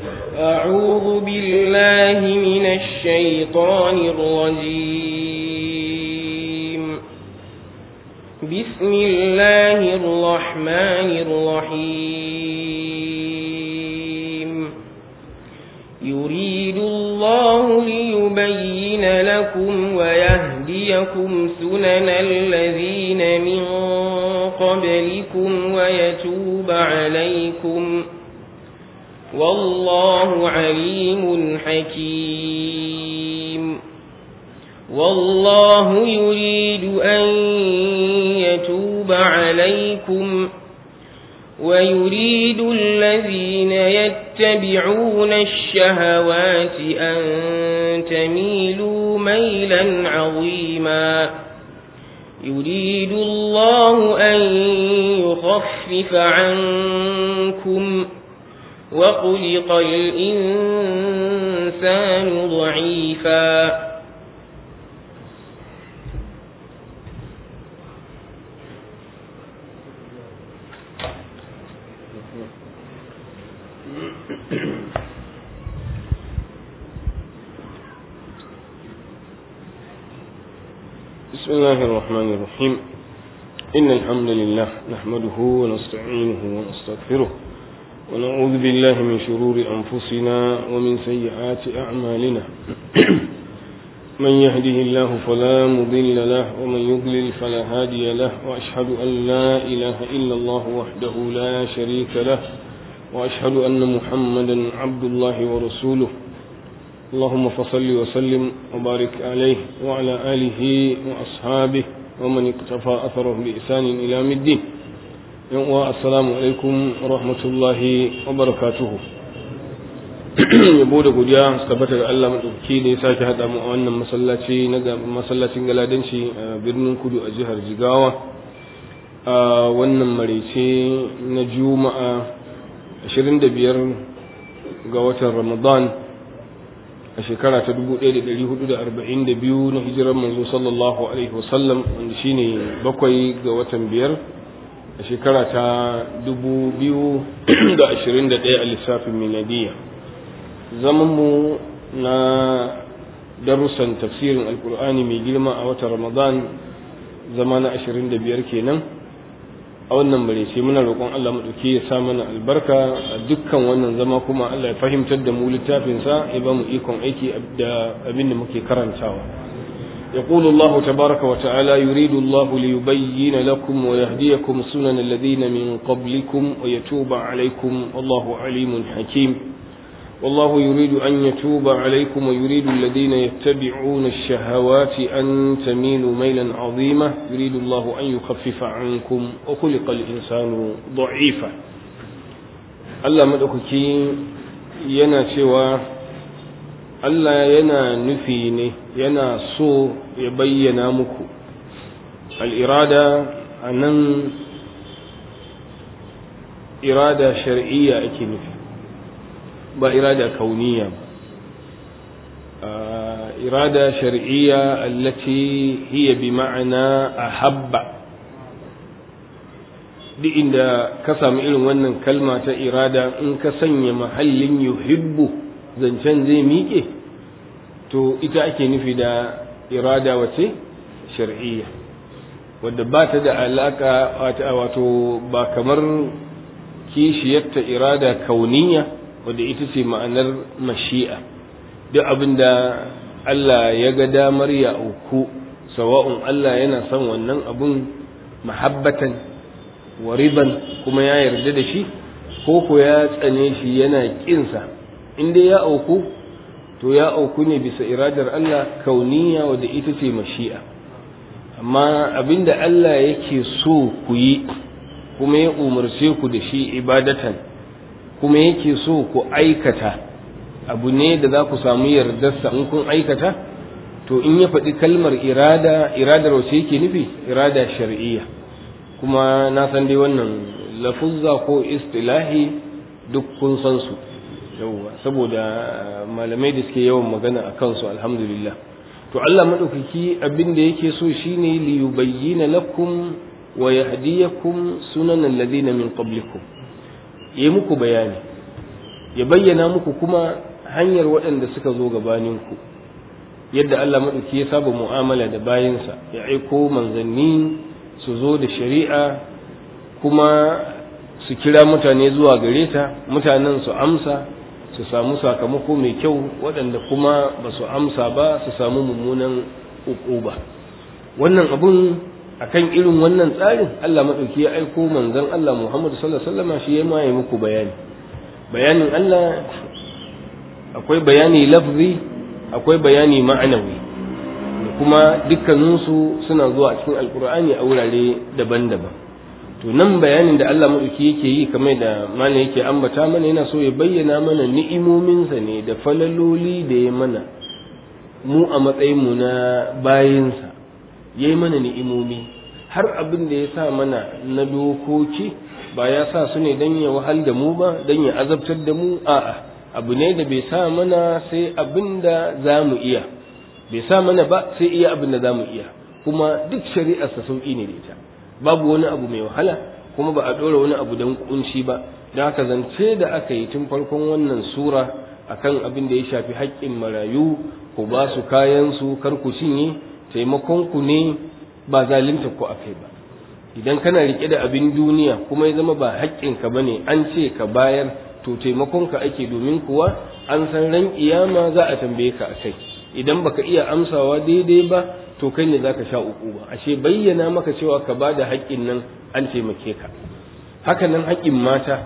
أعوذ بالله من الشيطان الرجيم بسم الله الرحمن الرحيم يريد الله ليبين لكم ويهديكم سنن الذين من قبلكم ويتوب عليكم والله عليم حكيم والله يريد أن يتوب عليكم ويريد الذين يتبعون الشهوات أن تميلوا ميلا عظيما يريد الله أن يخفف عنكم وخلق الإنسان ضعيفا بسم الله الرحمن الرحيم إن الحمد لله نحمده ونستعينه ونستغفره ونعوذ بالله من شرور أنفسنا ومن سيئات أعمالنا من يهده الله فلا مضل له ومن يضلل فلا هادي له وأشهد أن لا إله إلا الله وحده لا شريك له وأشهد أن محمدا عبد الله ورسوله اللهم فصل وسلم وبارك عليه وعلى آله وأصحابه ومن اقتفى أثره بإحسان إلى يوم الدين السلام عليكم ورحمة الله وبركاته yabo da godiya su tabbata ga Allah maɗauki da ya sake haɗa mu a wannan masallaci na masallacin galadanci a birnin kudu a jihar jigawa a wannan maraice na juma'a 25 ga watan ramadan a shekara ta 1442 na hijirar manzo sallallahu alaihi wasallam wanda shine bakwai ga watan biyar a shekara ta 2021 a lissafin miladiya zamanmu na darussan tafsirin alkur'ani mai girma a watan ramadan zama na 25 kenan a wannan bare sai muna roƙon Allah maɗauki ya sa mana albarka a dukkan wannan zama kuma Allah ya fahimtar da mu littafinsa ya ba mu ikon aiki da abin da muke karantawa يقول الله تبارك وتعالى يريد الله ليبين لكم ويهديكم سنن الذين من قبلكم ويتوب عليكم والله عليم حكيم والله يريد أن يتوب عليكم ويريد الذين يتبعون الشهوات أن تميلوا ميلا عظيما يريد الله أن يخفف عنكم وخلق الإنسان ضعيفا Allah maɗaukaki yana cewa Allah yana nufi ne yana so ya bayyana muku al'irada a nan irada shar'iyya ake nufi ba irada kauniya ba irada shar'iyya allati hiya bi ma'ana ahabba duk inda ka samu irin wannan kalma ta irada in ka sanya mahallin yuhibbu zancen zai miƙe to ita ake nufi da irada wace shar'iyya wadda ba ta da alaka wato ba kamar kishiyarta irada kauniya wadda ita ce ma'anar mashi'a duk abin da Allah ya ga damar ya auku sawa'un Allah yana son wannan abun mahabbatan wa riban kuma ya yarda da shi ko ko ya tsane shi yana kinsa in dai ya auku to ya auku ne bisa iradar Allah kauniya wadda ita ce mashi'a amma abinda Allah yake so ku yi kuma ya umarce ku da shi ibadatan kuma yake so ku aikata abu ne da za ku samu yardarsa in kun aikata to in ya faɗi kalmar irada iradar wace yake nufi irada shar'iyya kuma na san dai wannan lafuzza ko istilahi duk kun san su yauwa saboda malamai da suke yawan magana a kansu alhamdulillah to Allah madaukaki abin da yake so shine li yubayyana lakum wa yahdiyakum sunan alladhina min qablikum yi muku bayani ya bayyana muku kuma hanyar waɗanda suka zo gabaninku yadda Allah maɗauki ya saba mu'amala da bayansa ya aiko manzanni su zo da shari'a kuma su kira mutane zuwa gare ta mutanen su amsa su samu sakamako mai kyau waɗanda kuma ba su amsa ba su samu mummunan ba wannan abun akan irin wannan tsarin Allah maɗauki ya aiko manzon Allah Muhammad sallallahu alaihi wasallam shi ya maye muku bayani bayanin Allah akwai bayani lafzi akwai bayani ma'anawi kuma dukkaninsu suna zuwa cikin alkur'ani a wurare daban-daban to nan bayanin da Allah maɗauki yake yi kamar da malam yake ambata mana yana so ya bayyana mana ni'imominsa ne da falaloli da ya mana mu a matsayinmu na bayinsa ya yi mana ni'imomi har abin da ya sa mana na dokoki ba ya sa su ne don ya wahal da mu ba don ya azabtar da mu a'a abu ne da bai sa mana sai abin da za mu iya bai sa mana ba sai iya abin da za mu iya kuma duk shari'arsa sauƙi ne da ita babu wani abu mai wahala kuma ba a ɗora wani abu don kunshi ba da haka zance da aka yi tun farkon wannan sura akan abin da ya shafi haƙƙin marayu ku ba su kayansu kar ku cinye taimakon ku ne ba zalunta ku akai ba idan kana rike da abin duniya kuma ya zama ba haƙƙinka bane an ce ka bayar to taimakon ka ake domin kuwa an san ran kiyama za a tambaye ka akai idan baka iya amsawa daidai ba to kai ne zaka sha uku ba ashe bayyana maka cewa ka bada haƙƙin nan an taimake ka haka nan haƙƙin mata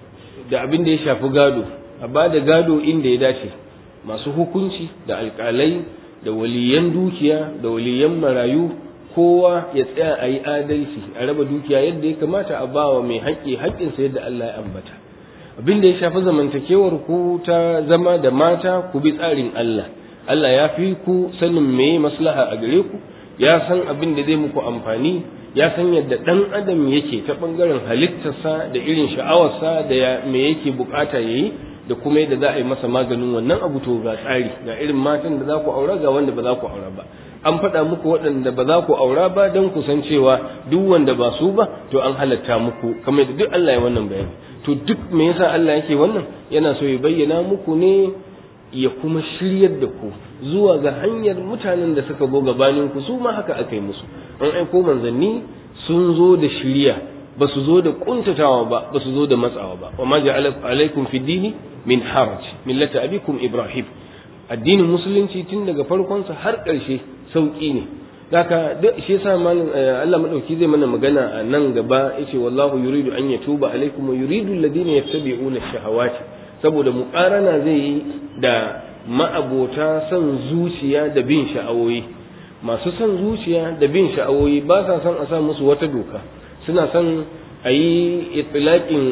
da abin da ya shafi gado a bada gado inda ya dace masu hukunci da alƙalai da waliyan dukiya da waliyan marayu kowa ya tsaya a yi adalci a raba dukiya yadda ya kamata a bawa mai haƙƙi haƙƙinsa yadda Allah ya ambata abin da ya shafi zamantakewar ku ta zama da mata ku bi tsarin Allah Allah ya fi ku sanin me maslaha a gare ku ya san abin da zai muku amfani ya san yadda ɗan adam yake ta ɓangaren halittarsa da irin sha'awarsa da me yake bukata ya yi da kuma yadda za a yi masa maganin wannan abu to ga tsari ga irin matan da za ku aura ga wanda ba za ku aura ba an faɗa muku waɗanda ba za ku aura ba don ku san cewa duk wanda ba su ba to an halatta muku kamar da duk Allah ya wannan bayani to duk me yasa Allah yake wannan yana so ya bayyana muku ne ya kuma shiryar da ku zuwa ga hanyar mutanen da suka zo gabanin ku su ma haka aka yi musu an aiko manzanni sun zo da shiriya ba su zo da kuntatawa ba ba su zo da matsawa ba wa ma ja'ala alaikum fi dini min haraj millata abikum ibrahim addinin musulunci tun daga farkonsa har ƙarshe sauƙi ne haka duk shi yasa malam Allah madauki zai mana magana a nan gaba yace wallahu yuridu an yatuba alaikum wa yuridu alladhina yattabi'una ash-shahawati saboda muqarana zai yi da ma'abota son zuciya da bin sha'awoyi masu son zuciya da bin sha'awoyi ba sa son a sa musu wata doka suna son a yi itilaƙin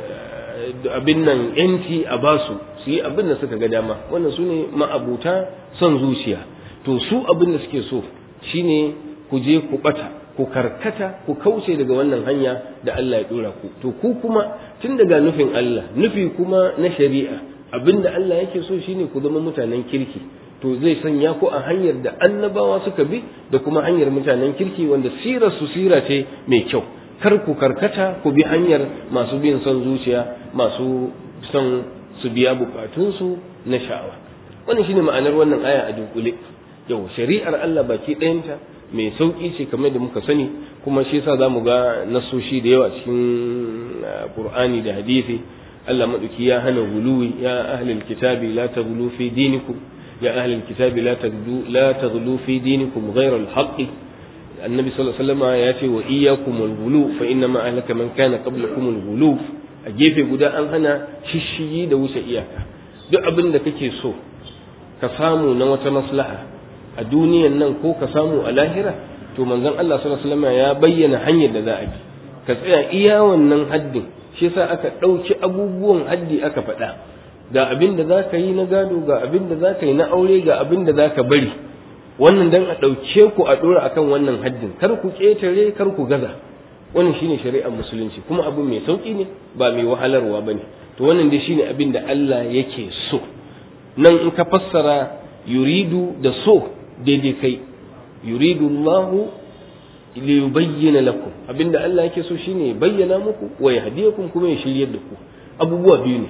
abin nan yanci a basu su yi abin da suka ga dama wannan su ne ma'abuta son zuciya to su abin da suke so shine ku je ku bata ku karkata ku kauce daga wannan hanya da Allah ya dora ku to ku kuma tun daga nufin Allah nufi kuma na shari'a abin da Allah yake so shine ku zama mutanen kirki to zai sanya ku a hanyar da annabawa suka bi da kuma hanyar mutanen kirki wanda sirar su sira ce mai kyau kar ku karkata ku bi hanyar masu bin son zuciya masu son su biya bukatunsu na sha'awa wannan shine ma'anar wannan aya a dunkule yau shari'ar Allah baki ɗayanta mai sauƙi ce kamar da muka sani kuma shi yasa zamu ga nasoshi da yawa cikin Qur'ani da hadisi Allah maduki ya hana guluwi ya ahlul kitabi la taghlu fi dinikum ya ahlul kitabi la taghlu la taghlu fi dinikum ghayra al-haqq annabi sallallahu alaihi wasallam ya ce wa iyyakum al-ghulu fa inna ma ahlaka man kana qablakum al-ghulu a gefe guda an hana shishigi da wuce iyaka duk abin da kake so ka samu na wata maslaha a duniyan nan ko ka samu a lahira to manzon Allah sallallahu alaihi wasallam ya bayyana hanyar da za a bi ka tsaya iya wannan haddin shi yasa aka ɗauki abubuwan haddi aka faɗa ga abin da za ka yi na gado ga abin da za ka yi na aure ga abin da za ka bari wannan dan a ɗauke ku a ɗora akan wannan haddin kar ku ƙetare kar ku gaza wannan shine shari'ar musulunci kuma abu mai sauƙi ne ba mai wahalarwa ba ne to wannan dai shine abin da Allah yake so nan in ka fassara yuridu da so daidai kai yuridu Allahu li yubayyana lakum abinda Allah yake so shine ya bayyana muku wa yahdiyakum kuma ya shiryar da ku abubuwa biyu ne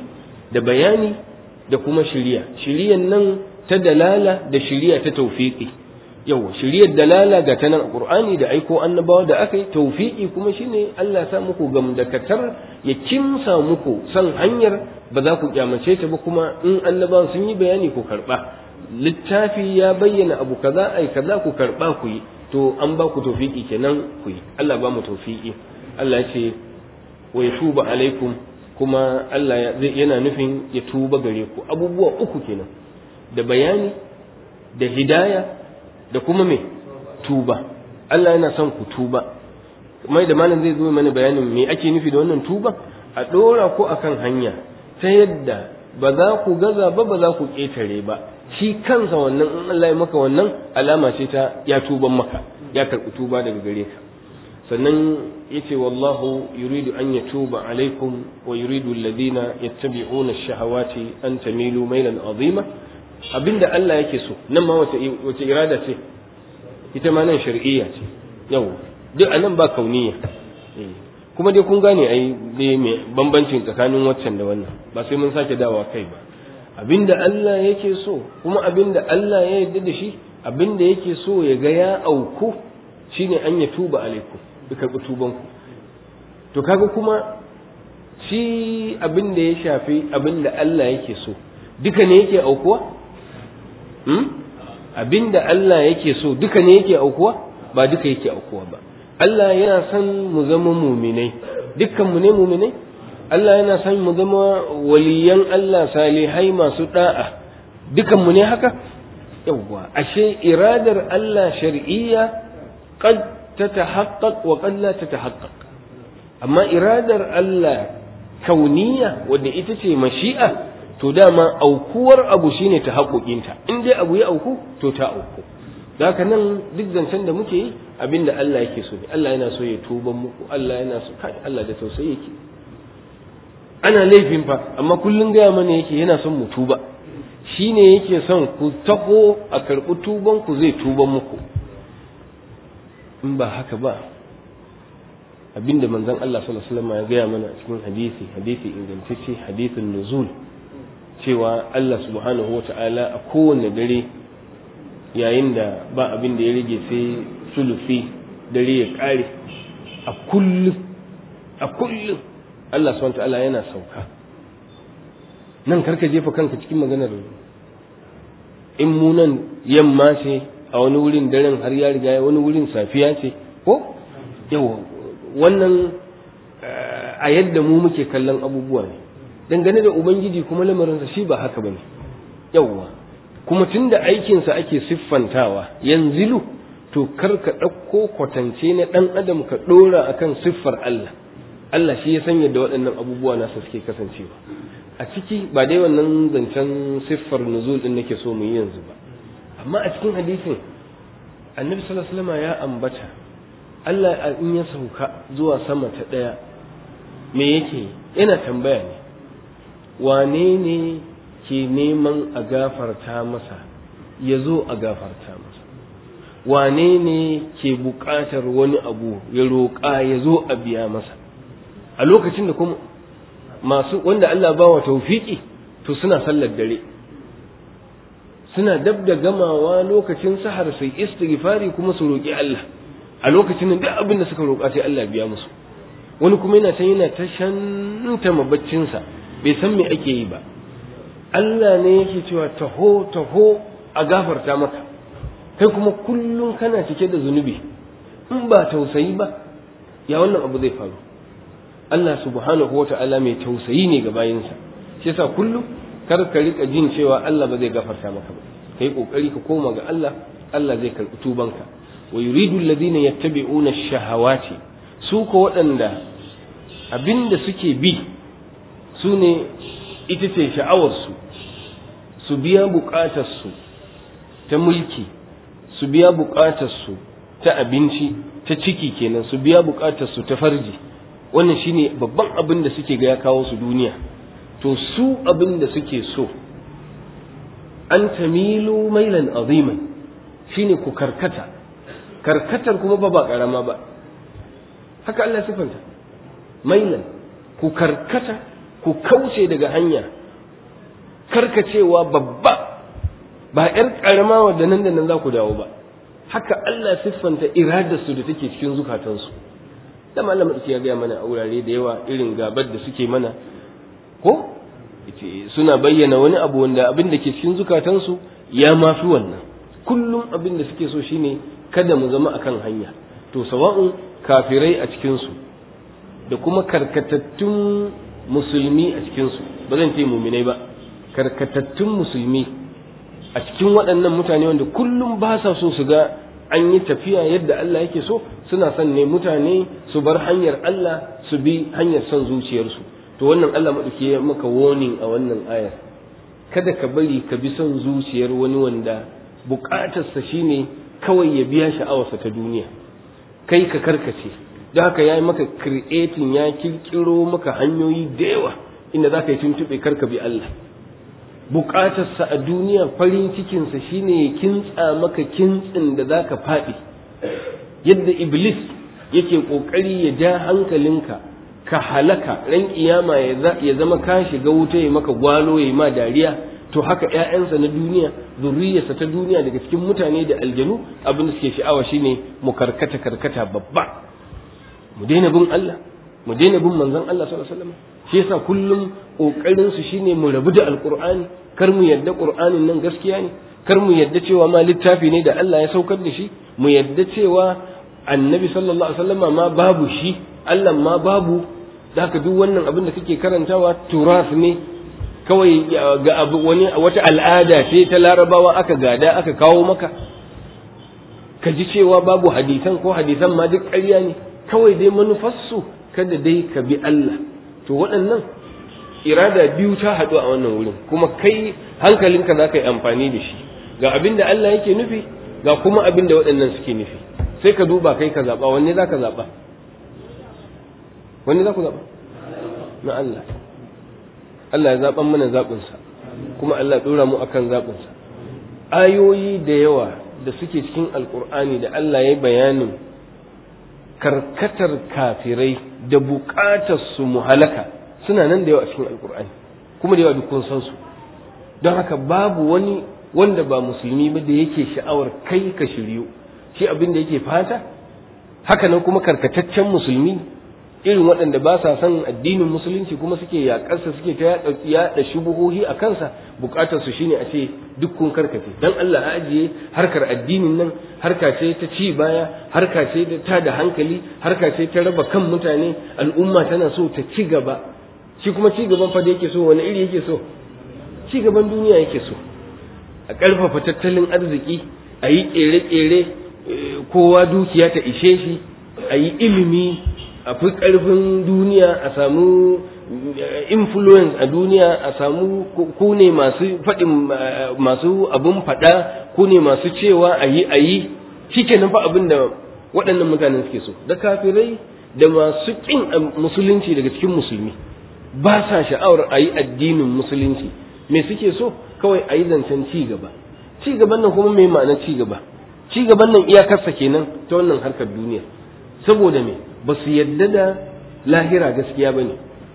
da bayani da kuma shiriya shiriyan nan ta dalala da shiriya ta tawfiqi yawa shiriyar dalala ga ta nan qur'ani da aiko annabawa da aka yi tawfiqi kuma shine Allah sa muku gamdakatar ya kimsa muku san hanyar ba za ku kyamace ta ba kuma in annabawan sun yi bayani ku karba littafi ya bayyana abu kaza ai kaza ku karba ku yi to an ba ku tawfiqi kenan ku yi Allah ba mu tawfiqi Allah ya ce wa yatuba alaikum kuma Allah yana nufin ya tuba gare ku abubuwa uku kenan da bayani da hidaya da kuma me tuba Allah yana son ku tuba mai da malam zai zo mana bayanin me ake nufi da wannan tuba a dora ku akan hanya ta yadda ba za ku gaza ba ba za ku ƙetare ba shi kansa wannan in Allah ya maka wannan alama ce ta ya tuban maka ya karɓi tuba daga gare ka sannan yace wallahu yuridu an yatuba alaikum wa yuridu alladhina yattabi'una ash-shahawati an tamilu mailan azima abinda Allah yake so nan ma wace wace irada ce ita ma nan shar'iyya ce yau duk anan ba kauniya kuma dai kun gane ai dai me bambancin tsakanin waccan da wannan ba sai mun sake dawa kai ba abinda Allah yake so kuma abinda Allah ya yarda da shi abinda yake so ya ga ya auku shine an ya tuba alaikum ya karɓi tubanku to kaga kuma shi abin da ya shafi abin da Allah yake so duka ne yake aukuwa hmm? abin da Allah yake so duka ne yake aukuwa ba duka yake aukuwa ba Allah yana son mu zama muminai dukkan mu ne muminai Allah yana son mu zama waliyan Allah salihai masu da'a dukan mu ne haka yawwa ashe iradar Allah shar'iyya qad tatahaqqaq wa qad la tatahaqqaq amma iradar Allah kauniya wadda ita ce mashi'a to dama aukuwar abu shine ta haƙoƙinta in dai abu ya auku to ta auku haka nan duk zancen da muke yi abinda Allah yake so ne Allah yana so ya tuban muku Allah yana so kai Allah da tausayi yake ana laifin fa amma kullun gaya mana yake yana son mu tuba shine yake son ku taho a karɓi tuban ku zai tuban muku in ba haka ba abinda manzon Allah sallallahu alaihi wasallam ya gaya mana cikin hadisi hadisi ingantacce hadisin nuzul cewa Allah subhanahu wata'ala a kowane dare yayin da ba abin da ya rage sai sulufi dare ya kare a kullum a kullum Allah subhanahu wata'ala yana sauka nan karka jefa kanka cikin maganar in mu nan yamma ce a wani wurin daren har ya riga wani wurin safiya ce ko yawa wannan a yadda mu muke kallon abubuwa ne dangane da ubangiji kuma lamarinsa shi ba haka bane yawwa kuma tunda aikinsa ake siffantawa yanzilu to kar ka ɗauko kwatance na ɗan adam ka ɗora akan siffar Allah Allah shi ya san yadda waɗannan abubuwa nasa suke kasancewa a ciki ba dai wannan zancen siffar nuzul din nake so mu yi yanzu ba amma a cikin hadisin annabi sallallahu alaihi wasallam ya ambata Allah in ya sauka zuwa sama ta ɗaya me yake yana tambaya ne wane ne ke neman a gafarta masa ya zo a gafarta masa wane ne ke buƙatar wani abu ya roƙa ya zo a biya masa a lokacin da kuma masu wanda Allah ba wa taufiki to suna sallar dare suna dab da gamawa lokacin sahar sai istighfari kuma su roƙi Allah a lokacin da duk abin da suka roƙa sai Allah biya musu wani kuma yana can yana ta shanta mabaccinsa bai san me ake yi ba Allah ne yake cewa taho taho a gafarta maka kai kuma kullum kana cike da zunubi in ba tausayi ba ya wannan abu zai faru Allah subhanahu wa ta'ala mai tausayi ne ga bayinsa shi yasa kullum kar ka rika jin cewa Allah ba zai gafarta maka ba kai kokari ka koma ga Allah Allah zai karbi tubanka wa yuridu alladhina yattabi'una ash-shahawati su ko waɗanda abinda suke bi su ne ita ce sha'awarsu su biya buƙatarsu ta mulki su biya buƙatarsu ta abinci ta ciki kenan su biya buƙatarsu ta farji wannan shine babban abin da suke ga ya kawo su duniya to su abin da suke so an tamilu mailan aziman shine ku karkata karkatar kuma ba ba karama ba haka Allah sifanta mailan ku karkata ku kauce daga hanya karkacewa babba ba yar karama wadda nan da nan za ku dawo ba haka Allah siffanta iradarsu da take cikin zukatansu da malam ya gaya mana a wurare da yawa irin gabar da suke mana ko suna bayyana wani abu wanda abin da ke cikin zukatansu ya mafi wannan kullum abin da suke so shine kada mu zama akan hanya to sawa'un kafirai a cikinsu da kuma karkatattun musulmi a cikinsu ba zan ce muminai ba karkatattun musulmi a cikin waɗannan mutane wanda kullum ba sa so su ga an yi tafiya yadda Allah yake so suna son ne mutane su bar hanyar Allah su bi hanyar son zuciyarsu to wannan Allah maɗauki ya maka warning a wannan ayar kada ka bari ka bi son zuciyar wani wanda buƙatarsa shine kawai ya biya sha'awarsa ta duniya kai ka karkace don haka ya yi maka creating ya kirkiro maka hanyoyi da yawa inda za ka yi tuntuɓe karka bi Allah bukatarsa a duniya farin cikinsa shine ya kintsa maka kintsin da za ka faɗi yadda iblis yake ƙoƙari ya ja hankalinka ka halaka ran kiyama ya zama ka shiga wuta ya maka gwalo ya ma dariya to haka ‘ya'yansa na duniya zurriyarsa ta duniya daga cikin mutane da aljanu abin da suke sha'awa shine mu karkata karkata babba mu daina bin Allah mu daina bin manzon Allah sallallahu alaihi wasallam shi yasa kullum kokarin su shine mu rabu da alqur'ani kar mu yadda qur'anin nan gaskiya ne kar mu yadda cewa ma littafi ne da Allah ya saukar da shi mu yadda cewa annabi sallallahu alaihi wasallam ma babu shi Allah ma babu da haka duk wannan abin da kake karantawa turas ne kawai ga abu wani wata al'ada ce ta larabawa aka gada aka kawo maka ka ji cewa babu hadisan ko hadisan ma duk ƙarya ne kawai dai manufarsu kada dai ka bi Allah to waɗannan irada biyu ta haɗu a wannan wurin kuma kai hankalinka za ka yi amfani da shi ga abin da Allah yake nufi ga kuma abin da waɗannan suke nufi sai ka duba kai ka zaɓa wanne za ka zaɓa wanne za ku zaɓa na Allah Allah ya zaɓan mana zaɓinsa kuma Allah ɗora mu akan zaɓinsa ayoyi da yawa da suke cikin alƙur'ani da Allah ya bayanin karkatar kafirai da buƙatar su muhalaka suna nan da yawa a cikin alƙur'ani kuma da yawa duk kun san su don haka babu wani wanda ba musulmi ba da yake sha'awar kai ka shiryu shi abin da yake fata haka nan kuma karkataccen musulmi irin waɗanda ba sa son addinin musulunci kuma suke yaƙarsa suke ta yaɗa shubuhohi a kansa buƙatar su shine a ce duk kun karkace dan Allah a ajiye harkar addinin nan harka ce ta ci baya harka ce ta da hankali harka ce ta raba kan mutane al'umma tana so ta ci gaba shi kuma ci gaban fa da yake so wani iri yake so ci gaban duniya yake so a ƙarfafa tattalin arziki a yi ƙere-ƙere kowa dukiya ta ishe shi a yi ilimi a fi ƙarfin duniya a samu influence a duniya a samu ku ne masu faɗin masu abin faɗa ku ne masu cewa a yi a yi shi ke fa abin da waɗannan mutanen suke so da kafirai da masu ƙin musulunci daga cikin musulmi ba sa sha'awar a yi addinin musulunci me suke so kawai a yi zancen ci gaba ci gaban nan kuma mai ma'ana ci gaba ci gaban nan iyakarsa kenan ta wannan harkar duniya saboda me ba su yadda da lahira gaskiya ba ne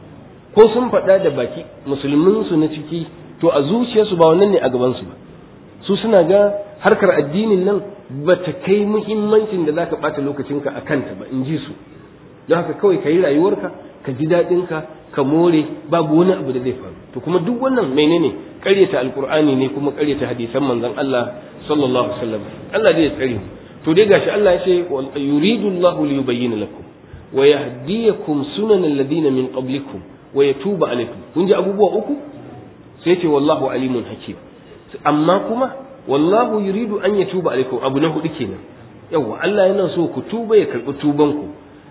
ko sun faɗa da baki musulminsu na ciki to a zuciyarsu ba wannan ne a gabansu ba su suna ga harkar addinin nan ba ta kai muhimmancin da za ka ɓata lokacinka a kanta ba in ji su don haka kawai ka yi rayuwarka ka ji daɗinka ka more babu wani abu da zai faru to kuma duk wannan menene ƙaryata alkur'ani ne kuma ƙaryata hadisan manzon Allah sallallahu alaihi wasallam Allah zai tsare mu to dai gashi Allah ya ce yuridu Allahu li yubayyana lakum wa yahdiyakum sunan alladhina min qablikum wa yatuba alaykum kun ji abubuwa uku sai ce wallahu alimun hakim amma kuma wallahu yuridu an yatuba alaykum abu na hudu kenan yawa Allah yana so ku tuba ya karbi tuban ku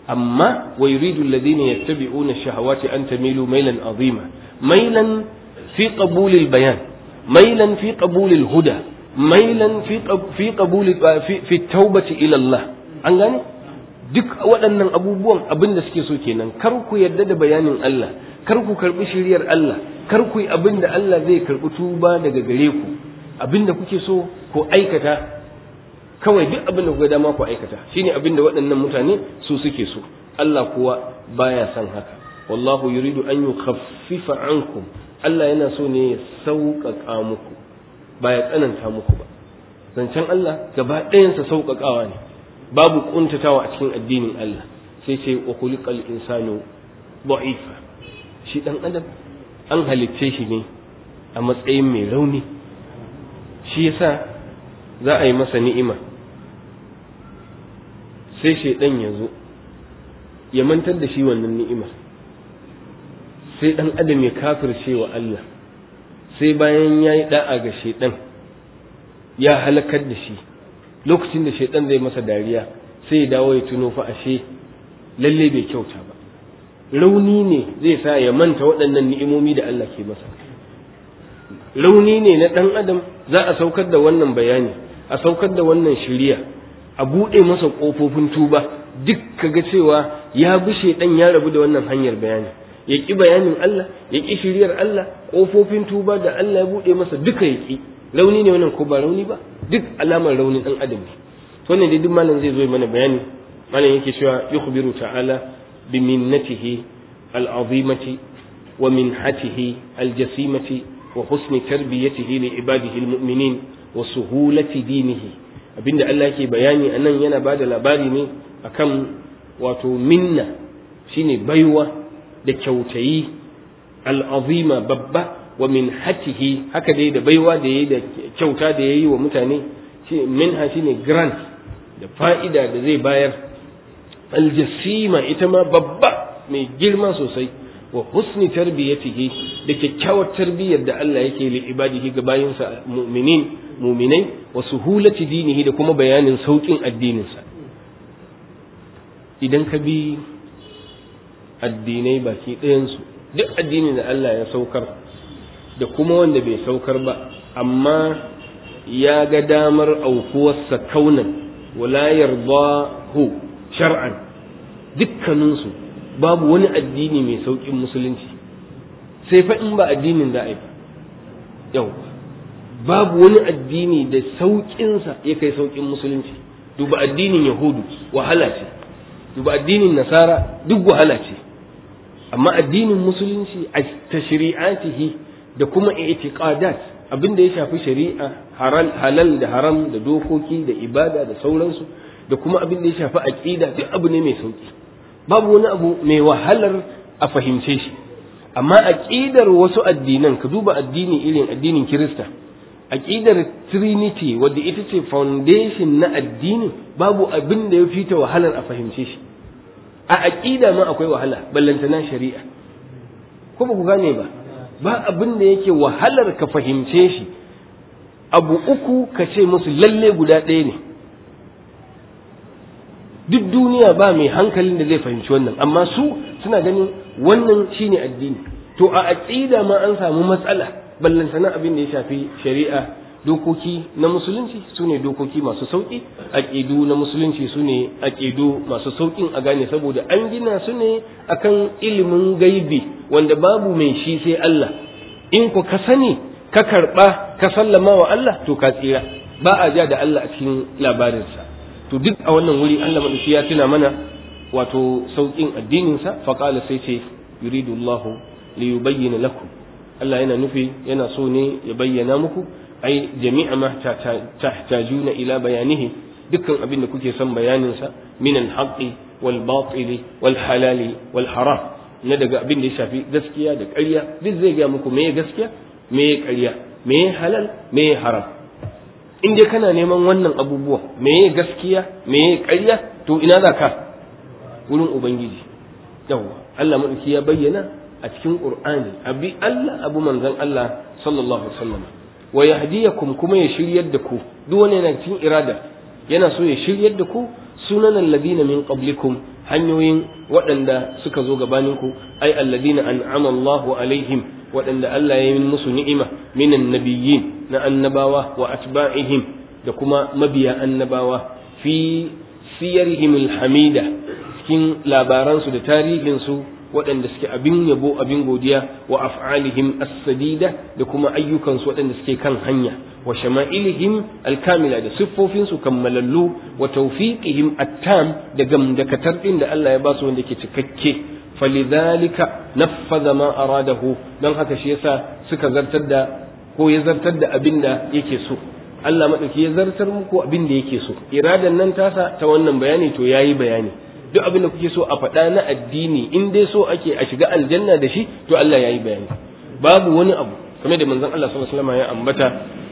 amma wa yuridu alladhina yattabi'una ash-shahawati an tamilu mailan azima mailan fi qabul al-bayan mailan fi qabul al-huda mailan fi qabuli fi taubati ila Allah an gane duk waɗannan abubuwan abin da suke so kenan kar ku yarda da bayanin Allah kar ku karbi shiriyar Allah kar ku yi abin da Allah zai karbi tuba daga gare ku abin da kuke so ku aikata kawai duk abin da kuka dama ku aikata shine abin da waɗannan mutane su suke so Allah kuwa baya son haka wallahu yuridu an yukhaffifa ankum Allah yana so ne ya sauƙaƙa muku ba ya tsananta muku ba zancen Allah gaba ɗayansa sauƙaƙawa ne babu ƙuntatawa a cikin addinin Allah sai ce wa kulikal insanu da'ifa shi ɗan adam an halicce shi ne a matsayin mai rauni shi yasa za a yi masa ni'ima sai shaidan ya zo ya mantar da shi wannan ni'imar sai ɗan adam ya kafirce wa Allah sai bayan ya yi da'a ga shaidan ya halakar da shi lokacin da shaidan zai masa dariya sai ya dawo ya tuno fa ashe lalle bai kyauta ba rauni ne zai sa ya manta waɗannan ni'imomi da Allah ke masa rauni ne na ɗan adam za a saukar da wannan bayani a saukar da wannan shiriya a buɗe masa ƙofofin tuba duk kaga cewa ya bi shaidan ya rabu da wannan hanyar bayani ya ƙi bayanin Allah ya ƙi shiriyar Allah ƙofofin tuba da Allah ya buɗe masa duka ya ƙi rauni ne wannan ko ba rauni ba duk alamar raunin ɗan adam ne wannan dai duk malam zai zo mana bayani malam yake cewa yukhbiru ta'ala bi minnatihi al'azimati wa minhatihi aljasimati wa husni tarbiyatihi li ibadihi almu'minin wa suhulati dinihi abinda Allah yake bayani anan yana bada labari ne akan wato minna shine baiwa da kyautayi al'azima babba wa min hatihi haka dai da baiwa da yayi da kyauta da yayi wa mutane shi minha shine grant da fa'ida da zai bayar aljasima ita ma babba mai girma sosai wa husni tarbiyatihi da kyakkyawar tarbiyyar da Allah yake li ibadihi ga bayinsa mu'minin mu'minai wa suhulati dinihi da kuma bayanin saukin addininsa idan ka bi addinai baki ɗayansu duk addinin da Allah ya saukar da kuma wanda bai saukar ba amma ya ga damar aukuwarsa kaunan wala yardahu shar'an dukkaninsu babu wani addini mai sauƙin musulunci sai fa in ba addinin za a yi yau babu wani addini da sauƙinsa ya kai sauƙin musulunci duba addinin yahudu wahala ce duba addinin nasara duk wahala ce amma addinin musulunci a tashri'atihi da kuma i'tiqadat abin da ya shafi shari'a halal da haram da dokoki da ibada da sauransu da kuma abin da ya shafi aqida duk abu ne mai sauki babu wani abu mai wahalar a fahimce shi amma aqidar wasu addinan ka duba addini irin addinin kirista aqidar trinity wadda ita ce foundation na addini babu abin da ya fita wahalar a fahimce shi a aqida ma akwai wahala ballantana shari'a ko ba ku gane ba ba abin da yake wahalar ka fahimce shi abu uku ka ce musu lalle guda ɗaya ne duk duniya ba mai hankalin da zai fahimci wannan amma su suna ganin wannan shine addini to a aqida ma an samu matsala ballantana abin da ya shafi shari'a dokoki na musulunci su ne dokoki masu sauƙi aƙidu na musulunci su ne aƙidu masu sauƙin a gane saboda an gina su ne akan ilimin gaibi wanda babu mai shi sai Allah in ku ka sani ka karɓa ka sallama wa Allah to ka tsira ba a ja da Allah a cikin labarinsa to duk a wannan wuri Allah madauki ya tuna mana wato sauƙin addininsa faqala sai ce yuridu Allahu li yubayyana lakum Allah yana nufi yana so ne ya bayyana muku ai jami'a ma tahtajuna ila bayanihi dukkan abin da kuke son bayanin sa min al-haqqi wal batili wal halali wal haram na daga abin da ya shafi gaskiya da ƙarya duk zai ga muku meye gaskiya meye ƙarya meye halal meye haram in dai kana neman wannan abubuwa meye gaskiya meye ƙarya to ina za ka wurin ubangiji yawwa Allah madauki ya bayyana a cikin qur'ani abi Allah abu manzon Allah sallallahu alaihi wasallam wa yahdiyakum kuma ya shiryar da ku duk wani yana cikin irada yana so ya shiryar da ku sunan alladina min qablikum hanyoyin waɗanda suka zo gabaninku ai alladina an'ama Allahu alaihim waɗanda Allah ya yi musu ni'ima minan nabiyyin na annabawa wa atba'ihim da kuma mabiya annabawa fi siyarihim alhamida cikin labaransu da tarihinsu waɗanda suke abin yabo abin godiya wa af'alihim as-sadida da kuma ayyukansu waɗanda suke kan hanya wa shama'ilihim alkamila da siffofinsu kammalallu wa tawfiqihim at-tam da gamdakatar din da Allah ya ba su wanda ke cikakke falidhalika naffadha ma aradahu don haka shi yasa suka zartar da ko ya zartar da abin da yake so Allah madauki ya zartar muku abin da yake so iradan nan tasa ta wannan bayani to yayi bayani duk abin da kuke so a faɗa na addini in dai so ake a shiga aljanna da shi to Allah yayi bayani babu wani abu kamar da manzon Allah sallallahu alaihi wasallam ya ambata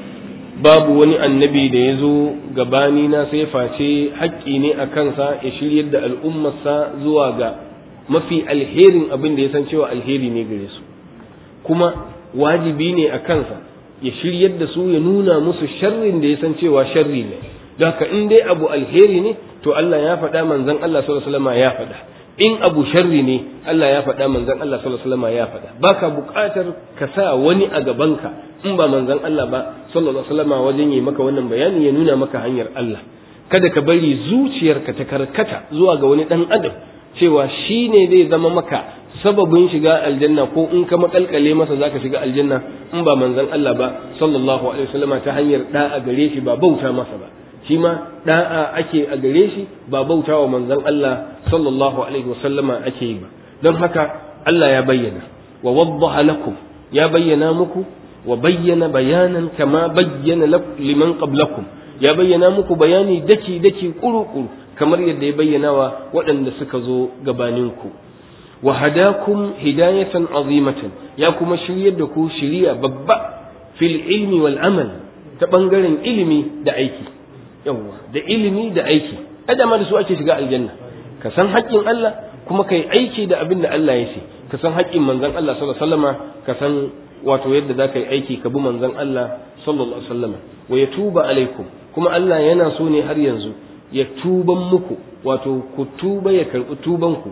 babu wani annabi da ya zo gabani na sai face haƙƙi ne a kansa ya shiryar da al'ummarsa zuwa ga mafi alherin abin da ya san cewa alheri ne gare su kuma wajibi ne a kansa ya shiryar da su ya nuna musu sharrin da ya san cewa sharri ne don haka in dai abu alheri ne to Allah ya faɗa manzon Allah sallallahu alaihi wasallam ya faɗa in abu sharri ne Allah ya faɗa manzon Allah sallallahu alaihi wasallam ya faɗa baka buƙatar ka sa wani a gabanka in ba manzon Allah ba sallallahu alaihi wasallam wajen yi maka wannan bayani ya nuna maka hanyar Allah kada ka bari zuciyarka ta karkata zuwa ga wani dan adam cewa shi ne zai zama maka sababin shiga aljanna ko in ka makalkale masa zaka shiga aljanna in ba manzon Allah ba sallallahu alaihi wasallam ta hanyar da'a gare shi ba bauta masa ba shi ma da'a ake a gare shi ba bauta wa manzon Allah sallallahu alaihi wasallama ake yi ba don haka Allah ya bayyana wa waddaha lakum ya bayyana muku wa bayyana bayanan kama bayyana liman qablakum ya bayyana muku bayani daki daki kuru kuru kamar yadda ya bayyana wa waɗanda suka zo gabaninku wa hadakum hidayatan azimatan ya kuma shiryar da ku shiriya babba fil ilmi wal amal ta bangaren ilimi da aiki yawwa da ilimi da aiki adama da su ake shiga aljanna ka san haƙƙin Allah kuma kai aiki da abin da Allah ya ce ka san haƙƙin manzon Allah sallallahu alaihi wasallama ka san wato yadda za ka yi aiki ka bi manzon Allah sallallahu alaihi wasallama wa yatuba alaikum kuma Allah yana so ne har yanzu ya tuban muku wato ku tuba ya karɓi tubanku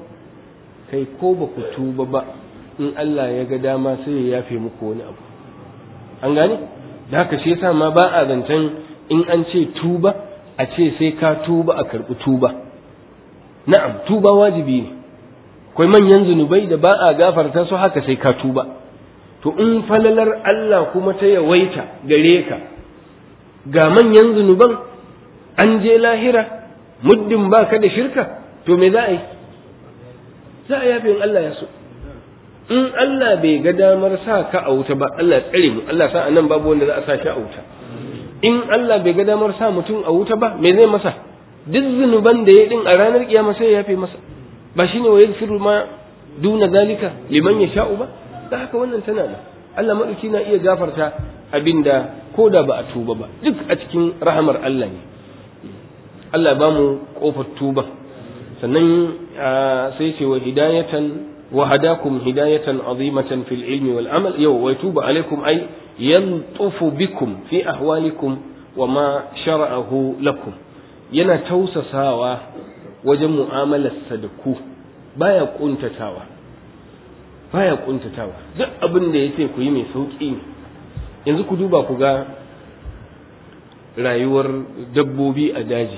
kai ko ba ku tuba ba in Allah ya ga dama sai ya yafe muku wani abu an gane da haka shi yasa ma ba a zancen in an ce tuba a ce sai ka tuba a karɓi tuba na'am tuba wajibi ne akwai manyan zunubai da ba a gafarta su haka sai ka tuba to in falalar Allah kuma ta yawaita gare ka ga manyan zunuban an je lahira muddin ba ka da shirka to me za a yi za a yafe in Allah ya so in Allah bai ga damar sa ka a wuta ba Allah tsare mu Allah sa anan babu wanda za a sa shi a wuta in Allah bai ga damar sa mutum a wuta ba me zai masa duk zunuban da ya din a ranar kiyama sai ya yafe masa ba shine wa yaghfiru ma duna zalika liman yasha'u ba da haka wannan tana nan Allah madauki na iya gafarta abinda ko da ba a tuba ba duk a cikin rahamar Allah ne Allah ba mu kofar tuba sannan sai ce wa hidayatan wa hadakum hidayatan azimatan fil ilmi wal amal yau wa yatubu alaikum ay yantufu bikum fi ahwalikum wa ma shara'ahu lakum yana tausasawa wajen mu'amalarsa da ku baya kuntatawa baya kuntatawa duk abin da yace ku yi mai sauki ne yanzu ku duba ku ga rayuwar dabbobi a daji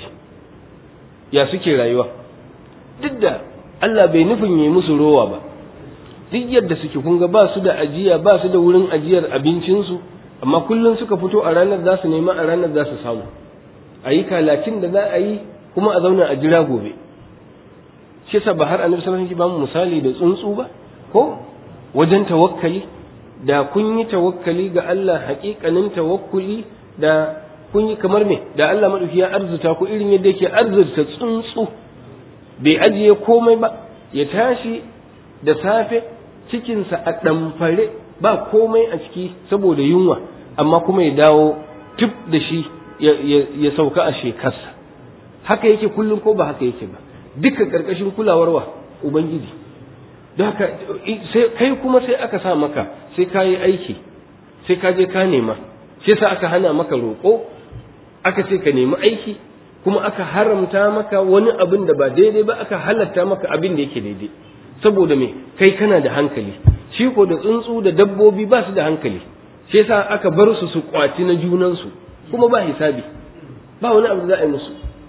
ya suke rayuwa duk da Allah bai nufin yi musu rowa ba duk yadda suke kun ga ba su da ajiya ba su da wurin ajiyar abincinsu amma kullum suka fito a ranar za su nema a ranar za su samu a yi kalakin da za a yi kuma a zauna a jira gobe shi yasa ba har annabi sallallahu alaihi wasallam ba mu misali da tsuntsu ba ko wajen tawakkali da kun yi tawakkali ga Allah haƙiƙanin tawakkuli da kun yi kamar me da Allah madauki ya arzuta ku irin yadda yake arzurta tsuntsu bai ajiye komai ba ya tashi da safe cikinsa a ɗamfare ba komai a ciki saboda yunwa amma kuma ya dawo tuf da shi ya sauka a shekarsa haka yake kullum ko ba haka yake ba duka ƙarƙashin kulawar wa ubangiji don haka kai kuma sai aka sa maka sai ka yi aiki sai ka je ka nema sai sa aka hana maka roƙo aka ce ka nemi aiki kuma aka haramta maka wani abin da ba daidai ba aka halatta maka abin da yake daidai saboda me kai kana da hankali shi ko da tsuntsu da dabbobi ba su da hankali shi yasa aka bar su su kwaci na junansu kuma ba hisabi ba wani abu da za a yi musu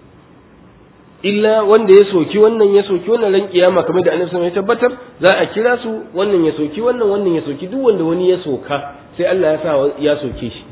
illa wanda ya soki wannan ya soki wannan ran kiyama kamar da annabi ya tabbatar za a kira su wannan ya soki wannan wannan ya soki duk wanda wani ya soka sai Allah ya sa ya soke shi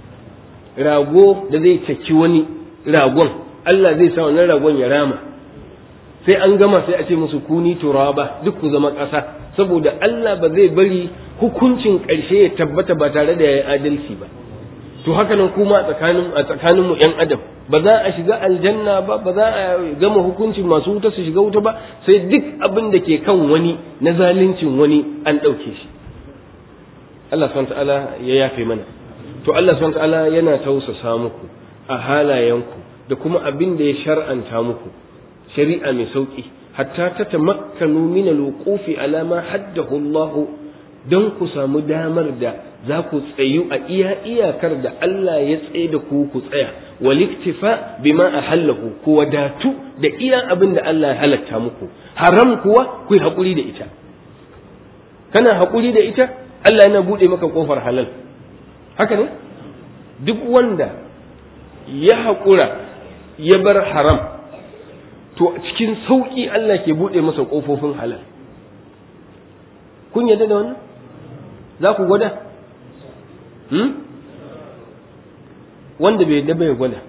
rago da zai caki wani ragon Allah zai sa wannan ragon ya rama sai an gama sai a ce musu kuni turaba duk ku zama ƙasa saboda Allah ba zai bari hukuncin ƙarshe ya tabbata ba tare da yayi adalci ba to haka nan kuma a tsakanin a tsakanin mu ƴan adam ba za a shiga aljanna ba ba za a gama hukuncin masu wuta su shiga wuta ba sai duk abin da ke kan wani na zaluncin wani an ɗauke shi Allah subhanahu ta'ala ya yafe mana to Allah subhanahu ta'ala yana tausasa muku a halayenku da kuma abin da ya shar'anta muku shari'a mai sauki hatta ta tamakkanu min alwuqufi ala ma haddahu Allah don ku samu damar da za ku tsayu a iya iyakar da Allah ya tsaye da ku ku tsaya waliktifa bima ahallahu ku wadatu da iya abin da Allah ya halatta muku haram kuwa ku yi haƙuri da ita kana haƙuri da ita Allah yana buɗe maka ƙofar halal haka ne duk wanda ya haƙura ya bar haram to cikin sauƙi Allah ke buɗe masa ƙofofin halal kun yadda da wannan za ku gwada hmm? wanda bai yadda bai gwada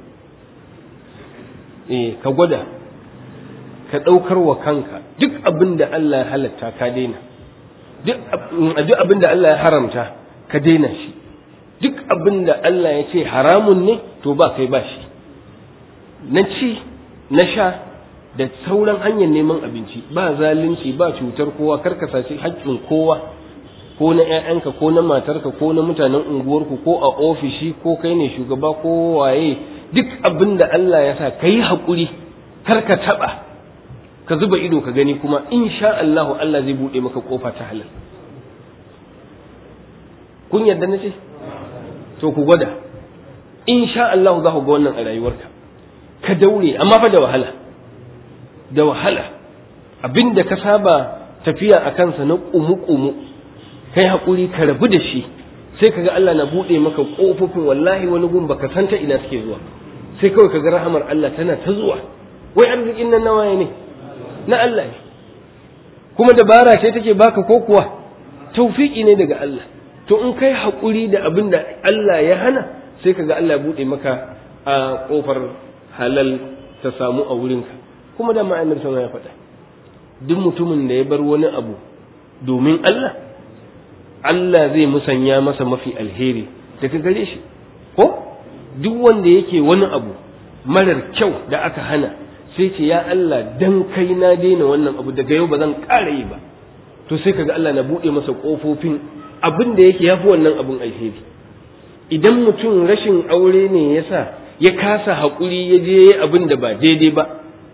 eh ka gwada ka ɗaukar wa kanka duk abin da Allah ya halatta ka daina duk abin da Allah ya haramta ka daina shi duk abin da Allah ya ce haramun ne to ba kai ba shi na ci na sha da sauran hanyar neman abinci ba zalunci ba cutar kowa karka saci haƙƙin kowa ko na ‘ya'yanka ko na matarka ko na mutanen unguwarku ko a ofishi ko kai ne shugaba ko waye duk abin da Allah ya sa ka yi haƙuri karka taɓa ka zuba ido ka gani kuma insha Allah Allah zai buɗe maka ƙofa ta halal kun yarda na ce to ku gwada insha Allah za ku ga wannan a rayuwarka ka daure amma fa da wahala da wahala abinda ka saba tafiya a kansa na ƙumu-ƙumu kai haƙuri ka rabu da shi sai kaga Allah na buɗe maka ƙofofin wallahi wani gun baka san ta ina suke zuwa sai kawai kaga rahamar Allah tana ta zuwa wai arzikin nan nawaye ne na Allah ne kuma dabara ce take baka ko kuwa tawfiki ne daga Allah to in kai haƙuri da abin da Allah ya hana sai kaga Allah ya buɗe maka a ƙofar halal ta samu a wurinka kuma da ma'anar sama ya faɗa duk mutumin da ya bar wani abu domin Allah Allah zai musanya masa mafi alheri daga gare shi ko duk wanda yake wani abu marar kyau da aka hana sai ce ya Allah dan kai na daina wannan abu daga yau ba zan ƙara yi ba to sai kaga Allah na buɗe masa ƙofofin abin da yake yafi wannan abun alheri idan mutum rashin aure ne yasa ya kasa haƙuri ya je abin da ba daidai ba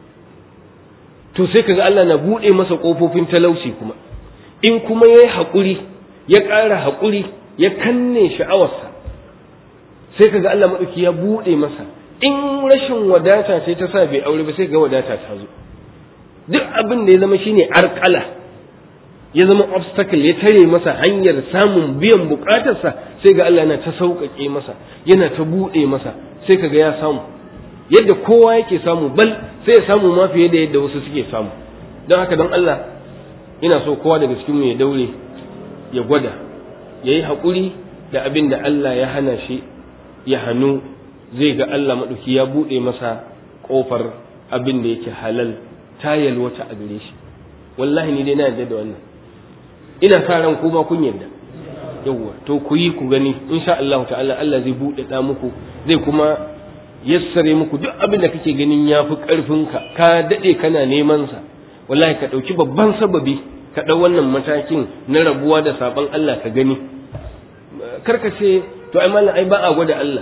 to sai kaga Allah na buɗe masa ƙofofin talauci kuma in kuma ya yi haƙuri ya ƙara haƙuri ya kanne sha'awarsa sai kaga Allah maɗauki ya buɗe masa in rashin wadata ce ta sa bai aure ba sai ga wadata ta zo duk abin da ya zama shine arkala ya zama obstacle ya tare masa hanyar samun biyan bukatarsa sai ga Allah yana ta sauƙaƙe masa yana ta buɗe masa sai kaga ya samu yadda kowa yake samu bal sai ya samu ma fiye da yadda wasu suke samu don haka don Allah ina so kowa daga cikin mu ya daure ya gwada ya yi haƙuri da abin da Allah ya hana shi ya hannu zai ga Allah maɗauki ya buɗe masa ƙofar abin da yake halal ta yalwata a gare shi wallahi ni dai na yarda da wannan ina sa ran kuma kun yarda yawwa to ku yi ku gani insha Allah ta'ala Allah zai buɗe da muku zai kuma yassare muku duk abin da kake ganin ya fi ƙarfinka ka daɗe kana neman sa wallahi ka ɗauki babban sababi ka ɗau wannan matakin na rabuwa da saɓon Allah ka gani karka ce to ai mallam ai ba a gwada Allah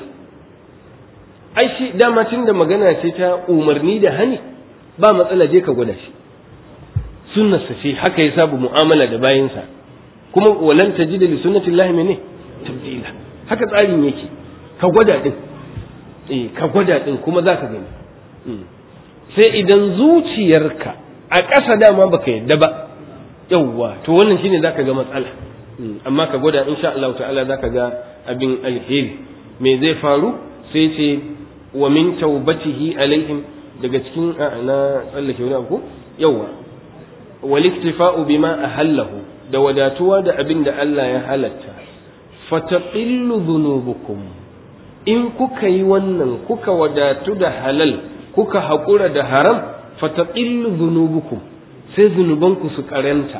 ai shi dama tun da magana ce ta umarni da hani ba matsala je ka gwada shi sunnarsa ce haka ya sabu mu'amala da bayansa kuma walan tajida li sunnati llahi mene tabdila haka tsarin yake ka gwada din eh ka gwada din kuma za ka gani sai idan zuciyarka a ƙasa dama baka yadda ba yawwa to wannan shine zaka ga matsala amma ka gwada insha Allah ta'ala zaka ga abin alheri me zai faru sai ce wa min taubatihi alaihim daga cikin na tsallake wani abu yawwa wal iktifa'u bima ahallahu da wadatuwa da abin da Allah ya halatta fataqillu dhunubukum in kuka yi wannan kuka wadatu da halal kuka haƙura da haram fataqillu dhunubukum sai zunubanku su karanta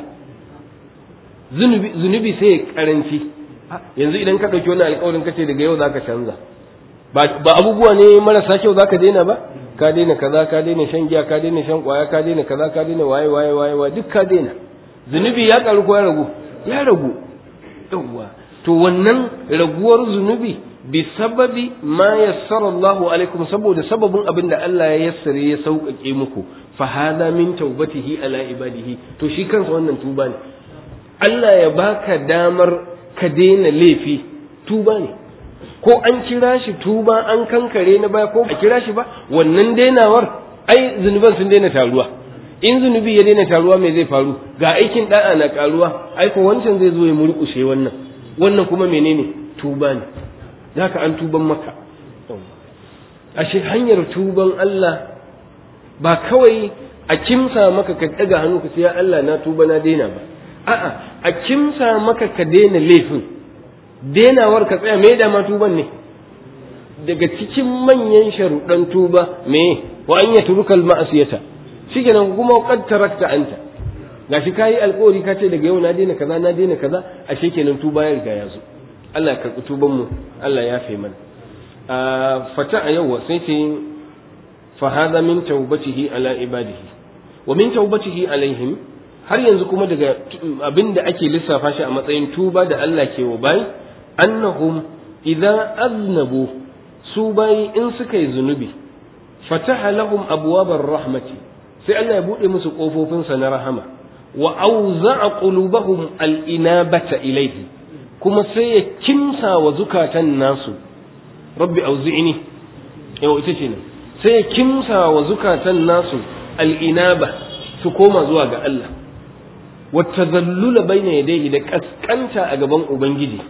zunubi zunubi sai ya karanci yanzu idan ka dauki wannan alƙawarin kace daga yau zaka canza ba abubuwa ne marasa kyau zaka daina ba ka daina kaza ka daina shan giya ka daina shan kwaya ka daina kaza ka daina waye waye waye waye duk ka daina zunubi ya karu ko ya ragu ya ragu yawwa to wannan raguwar zunubi bi sababi ma yassara Allahu alaikum saboda sababin abin da Allah ya yassare ya sauƙaƙe muku fa hada min taubatihi ala ibadihi to shi kansa wannan tuba ne Allah ya baka damar ka daina laifi tuba ne ko an kira shi tuba an kankare na baya ko a kira shi ba wannan dainawar ai zunuban sun daina taruwa in zunubi ya daina taruwa me zai faru ga aikin da'a na karuwa ai ko wancan zai zo ya murƙushe wannan wannan kuma menene tuba ne zaka an tuban maka ashe hanyar tuban Allah ba kawai a kimsa maka ka daga hannu ka ce ya Allah na tuba na daina ba a'a a kimsa maka ka daina laifin denawar ka tsaya me da ma tuban ne daga cikin manyan sharuɗan tuba me wa an ya turukal ma'asiyata shikenan kuma qad tarakta anta gashi kayi alƙawari ka ce daga yau na daina kaza na daina kaza ashe kenan tuba ya riga ya zo Allah ya karɓi tuban mu Allah ya fi mana fata a yau sai ce fa hada min tawbatihi ala ibadihi wa min tawbatihi alaihim har yanzu kuma daga abin da ake lissafa shi a matsayin tuba da Allah ke wa bayi annahum idza aznabu su bayi in suka yi zunubi fataha lahum abwabar rahmati sai Allah ya bude musu kofofinsa na rahama wa auza'a qulubahum al-inabata ilayhi kuma sai ya kimsa wa zukatan nasu rabbi auzi'ni yau ita ce nan sai ya kimsa wa zukatan nasu al-inaba su koma zuwa ga Allah wa tazallula baina yadayhi da kaskanta a gaban ubangiji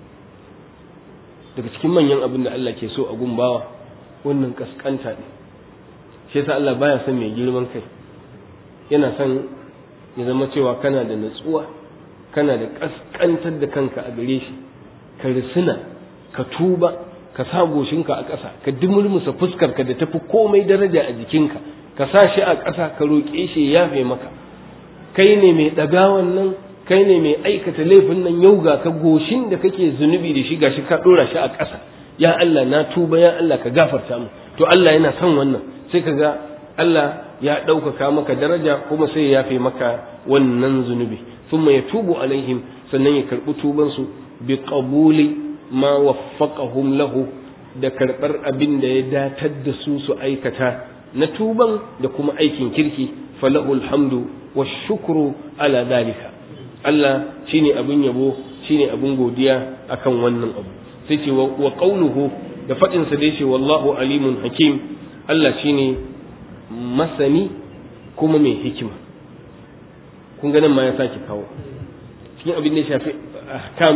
daga cikin manyan abin da Allah ke so a gumbawa wannan kaskanta ne shi yasa Allah baya son mai girman kai yana son ya zama cewa kana da natsuwa kana da kaskantar da kanka a gare shi ka risina ka tuba ka sa goshinka a ƙasa ka dimulmusa fuskarka da tafi komai daraja a jikinka ka sa shi a ƙasa ka roƙe shi ya yafe maka kai ne mai ɗagawan nan kai ne mai aikata laifin nan yau ga ka goshin da kake zunubi da shi gashi ka ɗora shi a ƙasa ya Allah na tuba ya Allah ka gafarta mu to Allah yana son wannan sai ka ga Allah ya ɗaukaka maka daraja kuma sai ya yafe maka wannan zunubi thumma yatubu alaihim sannan ya karɓi tubansu bi qabuli ma waffaqahum lahu da karɓar abin da ya datar da su su aikata na tuban da kuma aikin kirki falahul hamdu wa shukru ala dalika Allah shine abin yabo shine abin godiya akan wannan abu sai ce wa qauluhu da fadin sa da yace wallahu alimun hakim Allah shine masani kuma mai hikima kun ga nan ma ya sake kawo cikin abin da ya shafi ahkam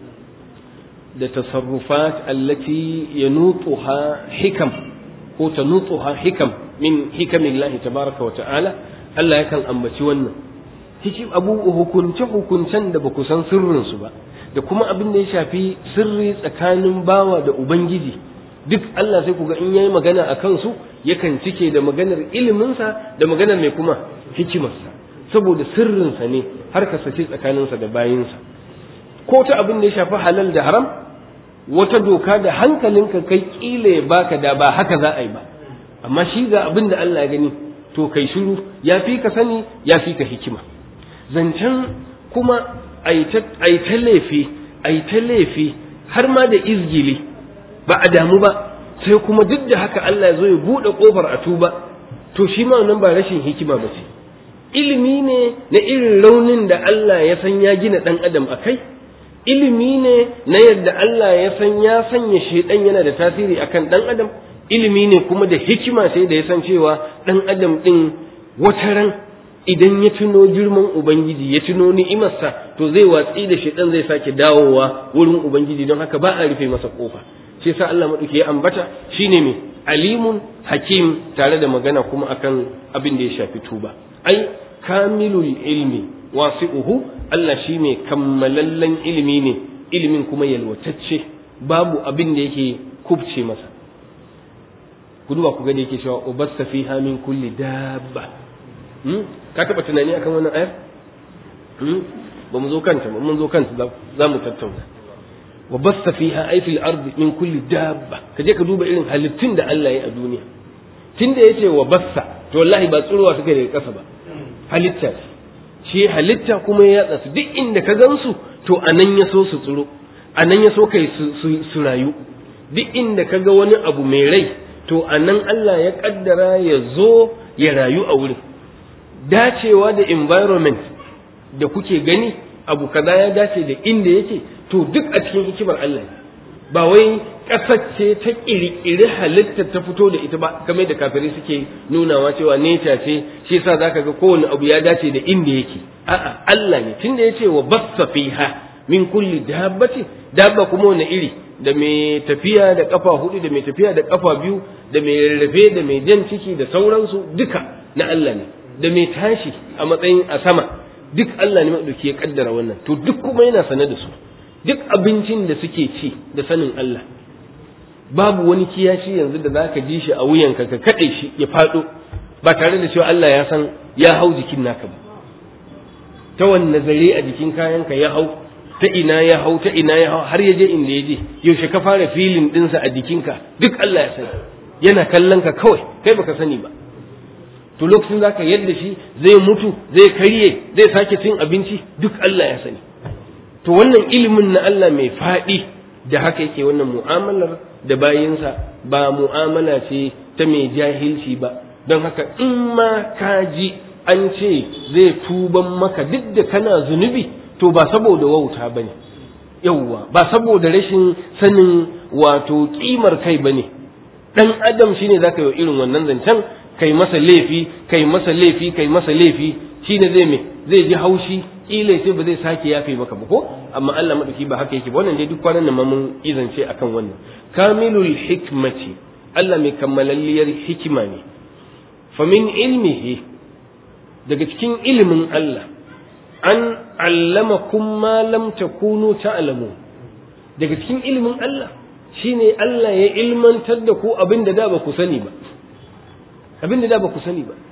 da tasarrufat allati yanutuha hikam ko tanutuha hikam min hikamillahi tabaraka wa ta'ala Allah yakan ambaci wannan hikim abu hukunce hukuncen da baku san sirrin su ba da kuma abin da ya shafi sirri tsakanin bawa da ubangiji duk Allah sai ku ga in yayi magana a kansu yakan cike da maganar iliminsa da maganar mai kuma hikimarsa saboda sirrinsa ne har ka sace tsakaninsa da bayinsa ko ta abin da ya shafi halal da haram wata doka da hankalinka kai kila ya baka da ba haka za a yi ba amma shi ga abin da Allah ya gani to kai shiru ya fi ka sani ya fi ka hikima zancen kuma a yi ta laifi a yi ta laifi har ma da izgili ba a damu ba sai kuma duk da haka Allah ya zo ya buɗe ƙofar a tuba to shi ma wannan ba rashin hikima ba ce ilimi ne na irin raunin da Allah ya san ya gina ɗan adam a kai ilimi ne na yadda Allah ya san ya sanya shaidan yana da tasiri akan ɗan adam ilimi ne kuma da hikima sai da ya san cewa ɗan adam ɗin wataran idan ya tuno girman ubangiji ya tuno ni'imarsa to zai watsi da shaidan zai sake dawowa wurin ubangiji don haka ba a rufe masa kofa shi sa Allah maɗauki ya ambata shine mai alimun hakim tare da magana kuma akan abin da ya shafi tuba ai kamilul ilmi wasi'uhu Allah shi mai kammalallen ilimi ne ilimin kuma yalwatacce babu abin da yake kubce masa ku duba ku ga da yake cewa ubasta fiha min kulli dabba ka taba tunani akan wannan ayar ba mu zo kanta ba mun zo kanta za mu tattauna wa basta fiha ay fil ardi min kulli dabba ka je ka duba irin halittun da Allah ya a duniya tunda yace wa basta to wallahi ba tsurowa suka daga kasa ba halitta shi halitta kuma ya yatsa su duk inda ka gansu to anan ya so su tsuro anan ya so kai su rayu duk inda ka ga wani abu mai rai to anan Allah ya kaddara ya zo ya rayu a wurin dacewa da environment da kuke gani abu kaza ya dace da inda yake to duk a cikin hikimar Allah ba wai ƙasar ce ta ƙirƙiri halitta ta fito da ita ba kamar da kafirai suke nunawa cewa nature ce shi yasa zaka ga kowane abu ya dace da inda yake a'a Allah ne tunda yace wa bassa fiha min kulli dabbati dabba kuma wani iri da mai tafiya da kafa hudu da mai tafiya da kafa biyu da mai rarrafe da mai jan ciki da sauransu duka na Allah ne da mai tashi a matsayin a sama duk Allah ne maɗauki ya kaddara wannan to duk kuma yana sane da su duk abincin da suke ci da sanin Allah babu wani kiyashi yanzu da za ka ji shi a wuyanka ka kaɗe shi ya faɗo ba tare da cewa Allah ya san ya hau jikin naka ba ta wanne zare a jikin kayanka ya hau ta ina ya hau ta ina ya hau har ya je inda ya je yaushe ka fara filin ɗinsa a jikinka duk Allah ya sani yana kallon ka kawai kai baka sani ba to lokacin za ka yadda shi zai mutu zai karye zai sake cin abinci duk Allah ya sani to wannan ilimin na Allah mai faɗi da haka yake wannan mu'amalar da bayinsa ba mu'amala ce ta mai jahilci ba don haka in ma ka ji an ce zai tuban maka duk da kana zunubi to ba saboda wauta ba ne yauwa ba saboda rashin sanin wato kimar kai ba ne ɗan adam shine za ka yi irin wannan zancen kai masa laifi kai masa laifi kai masa laifi shine zai me zai ji haushi kila sai ba zai sake yafe maka ba ko amma Allah madauki ba haka yake ba wannan dai duk kwanan nan mun izance akan wannan kamilul hikmati Allah mai kammalalliyar hikima ne fa min ilmihi daga cikin ilimin Allah an allamakum ma lam takunu ta'lamu daga cikin ilimin Allah shine Allah ya ilmantar da ku abin da da ba ku sani ba abin da da ba ku sani ba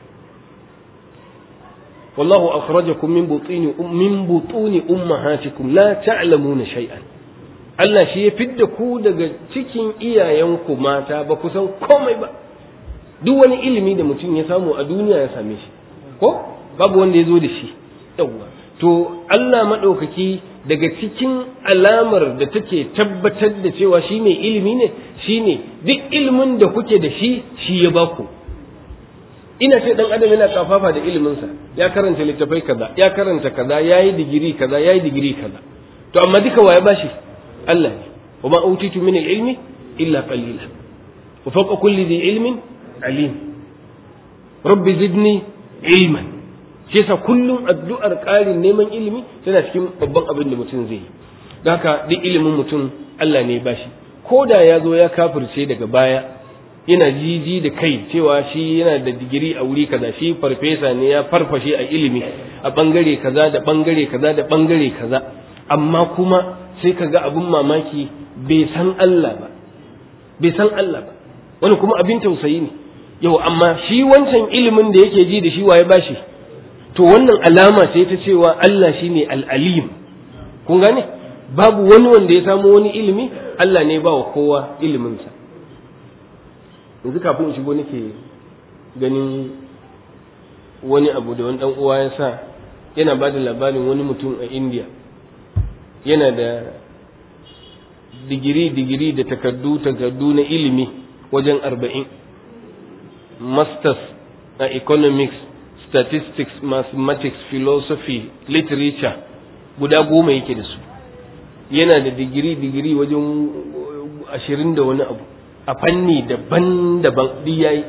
wallahu akhrajakum min butuni min butuni ummahatikum la ta'lamuna shay'an Allah shi ya fidda ku daga cikin iyayenku mata ba ku san komai ba duk wani ilimi da mutum ya samu a duniya ya same shi ko babu wanda ya zo da shi yawwa to Allah maɗaukaki daga cikin alamar da take tabbatar da cewa shi mai ilimi ne shine duk ilimin da kuke da shi shi ya baku ina ce dan adam yana kafafa da iliminsa ya karanta littafai kaza ya karanta kaza yayi digiri kaza yayi digiri kaza to amma duka waye bashi Allah ne wa ma utitu min ilmi illa qalila wa fawqa kulli dhi ilmin alim rabbi zidni ilman shi yasa kullum addu'ar ƙarin neman ilimi tana cikin babban abin da mutum zai yi don haka duk ilimin mutum Allah ne bashi ko da ya zo ya kafirce daga baya yana jiji da kai cewa shi yana da digiri a wuri kaza shi farfesa ne ya farfashe a ilimi a bangare kaza da bangare kaza da bangare kaza amma kuma sai ka ga abin mamaki bai san Allah ba bai san Allah ba wani kuma abin tausayi ne yau amma shi wancan ilimin da yake ji da shi waye bashi to wannan alama ce ta cewa Allah shine al-alim kun gane babu wani wanda ya samu wani ilimi Allah ne ba wa kowa iliminsa yanzu kafin in shigo nake ganin wani abu da wani dan uwa ya sa yana ba da labarin wani mutum a India yana da digiri digiri da takardu takardu na ilimi wajen arba'in masters a economics statistics mathematics philosophy literature guda goma yake da su yana da digiri digiri wajen ashirin da wani abu a fanni daban-daban duk yayi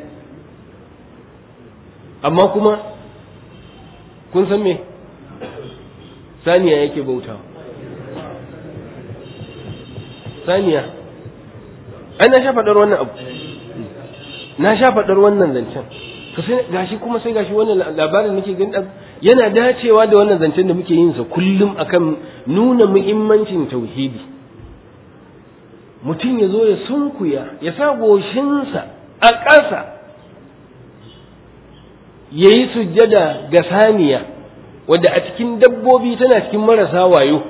amma kuma kun san me saniya yake bautawa saniya ai na sha faɗar wannan abu na sha faɗar wannan zancen to sai gashi kuma sai gashi wannan labarin nake gani yana dacewa da wannan zancen da muke yin sa kullum akan nuna muhimmancin tauhidi mutum ya zo ya sunkuya ya sa goshinsa a ƙasa ya yi sujjada ga saniya wadda a cikin dabbobi tana cikin marasa wayo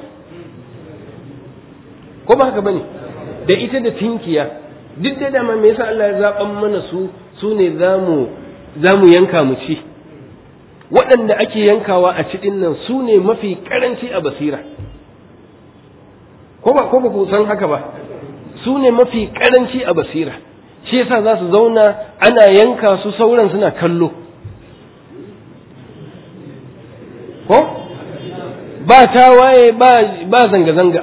ko ba haka bane da ita da tinkiya duk da dama me yasa Allah ya zaban mana su su ne zamu zamu yanka mu ci waɗanda ake yankawa a cikin nan su ne mafi karanci a basira ko ba ko ba ku san haka ba su ne mafi karanci a basira shi yasa za su zauna ana yanka su sauran suna kallo ko ba tawaye ba zanga-zanga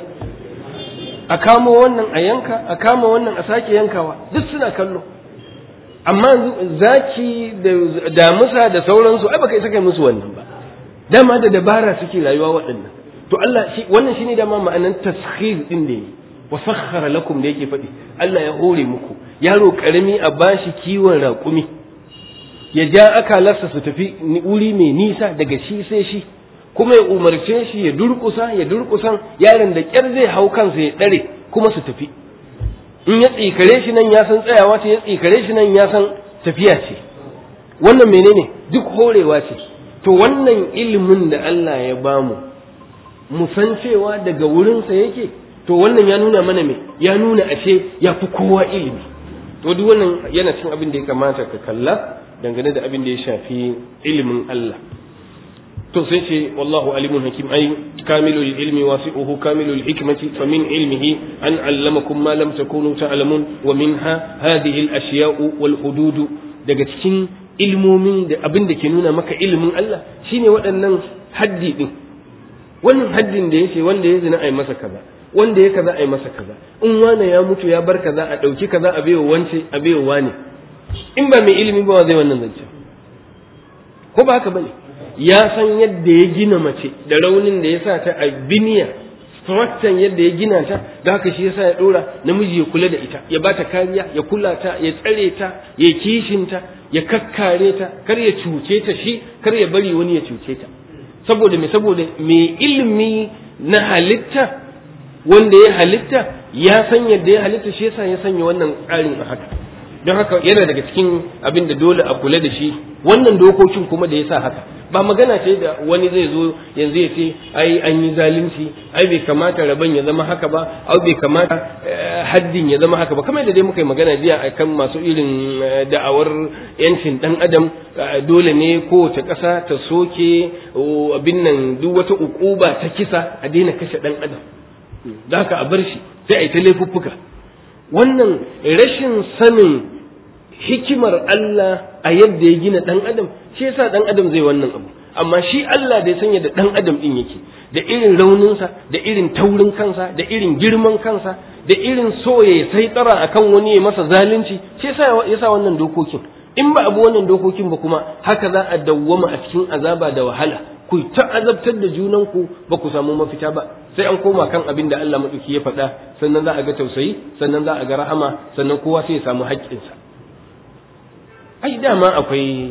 a kamo wannan a yanka a kama wannan a sake yankawa duk suna kallo amma zaki da damusa da sauransu ai baka isa kai musu wannan ba dama da dabara suke rayuwa waɗannan to Allah shi wannan shine dama ma'anan taskhir din da yi wa sakhkhara lakum da yake faɗi Allah ya hore muku yaro karami a bashi kiwon raƙumi ya ja akalarsa su tafi wuri mai nisa daga shi sai shi kuma ya umarce shi ya durkusa ya durkusan yaron da kyar zai hau kansa ya ɗare kuma su tafi in ya tsikare shi nan ya san tsayawa ce ya tsikare shi nan ya san tafiya ce wannan menene duk horewa ce to wannan ilimin da Allah ya bamu mu san cewa daga wurinsa yake to wannan ya nuna mana me ya nuna ashe ya fi kowa ilimi to duk wannan yana cin abin da ya kamata ka kalla dangane da abin da ya shafi ilimin Allah to sai ce wallahu alimun hakim ai kamilul ilmi wasi'uhu kamilul hikmati fa min ilmihi an allamakum ma lam takunu ta'lamun wa minha hadhihi al ashiya'u wal hudud daga cikin ilmomin da abin da ke nuna maka ilimin Allah shine waɗannan haddi din wannan haddin da yace wanda ya zina ai masa kaza wanda ya kaza ai masa kaza in wane ya mutu ya bar kaza a dauki kaza a baiwa wance a baiwa wane in ba mai ilimi ba zai wannan zance ko ba haka bane ya san yadda ya gina mace da raunin da ya sa ta a biniya structure yadda ya gina ta da haka shi yasa ya dora namiji ya kula da ita ya bata kariya ya kula ta ya tsare ta ya kishin ta ya kakkare ta kar ya cuce ta shi kar ya bari wani ya cuce ta saboda me saboda mai ilimi na halitta wanda ya halitta ya san yadda ya halitta shi yasa ya sanya wannan tsarin a haka don haka yana daga cikin abin da dole a kula da shi wannan dokokin kuma da ya sa haka ba magana ce da wani zai zo yanzu ya ce ai an yi zalunci ai bai kamata rabon ya zama haka ba ai bai kamata haddin ya zama haka ba kamar da dai muka yi magana jiya akan masu irin da'awar yancin dan adam dole ne kowace ƙasa ta soke abin nan duk wata ukuba ta kisa a daina kashe dan adam da haka a bar shi sai a yi ta laifuffuka wannan rashin sanin hikimar Allah a yadda ya gina ɗan adam shi yasa ɗan adam zai wannan abu amma shi Allah da ya sanya da ɗan adam ɗin yake da irin rauninsa da irin taurin kansa da irin girman kansa da irin so ya sai tsara akan wani ya masa zalunci shi yasa yasa wannan dokokin in ba abu wannan dokokin ba kuma haka za a dawwama a cikin azaba da wahala ku ta azabtar da junanku ba ku samu mafita ba sai an koma kan abin da Allah maɗauki ya faɗa sannan za a ga tausayi sannan za a ga rahama sannan kowa sai ya samu haƙƙinsa ai dama akwai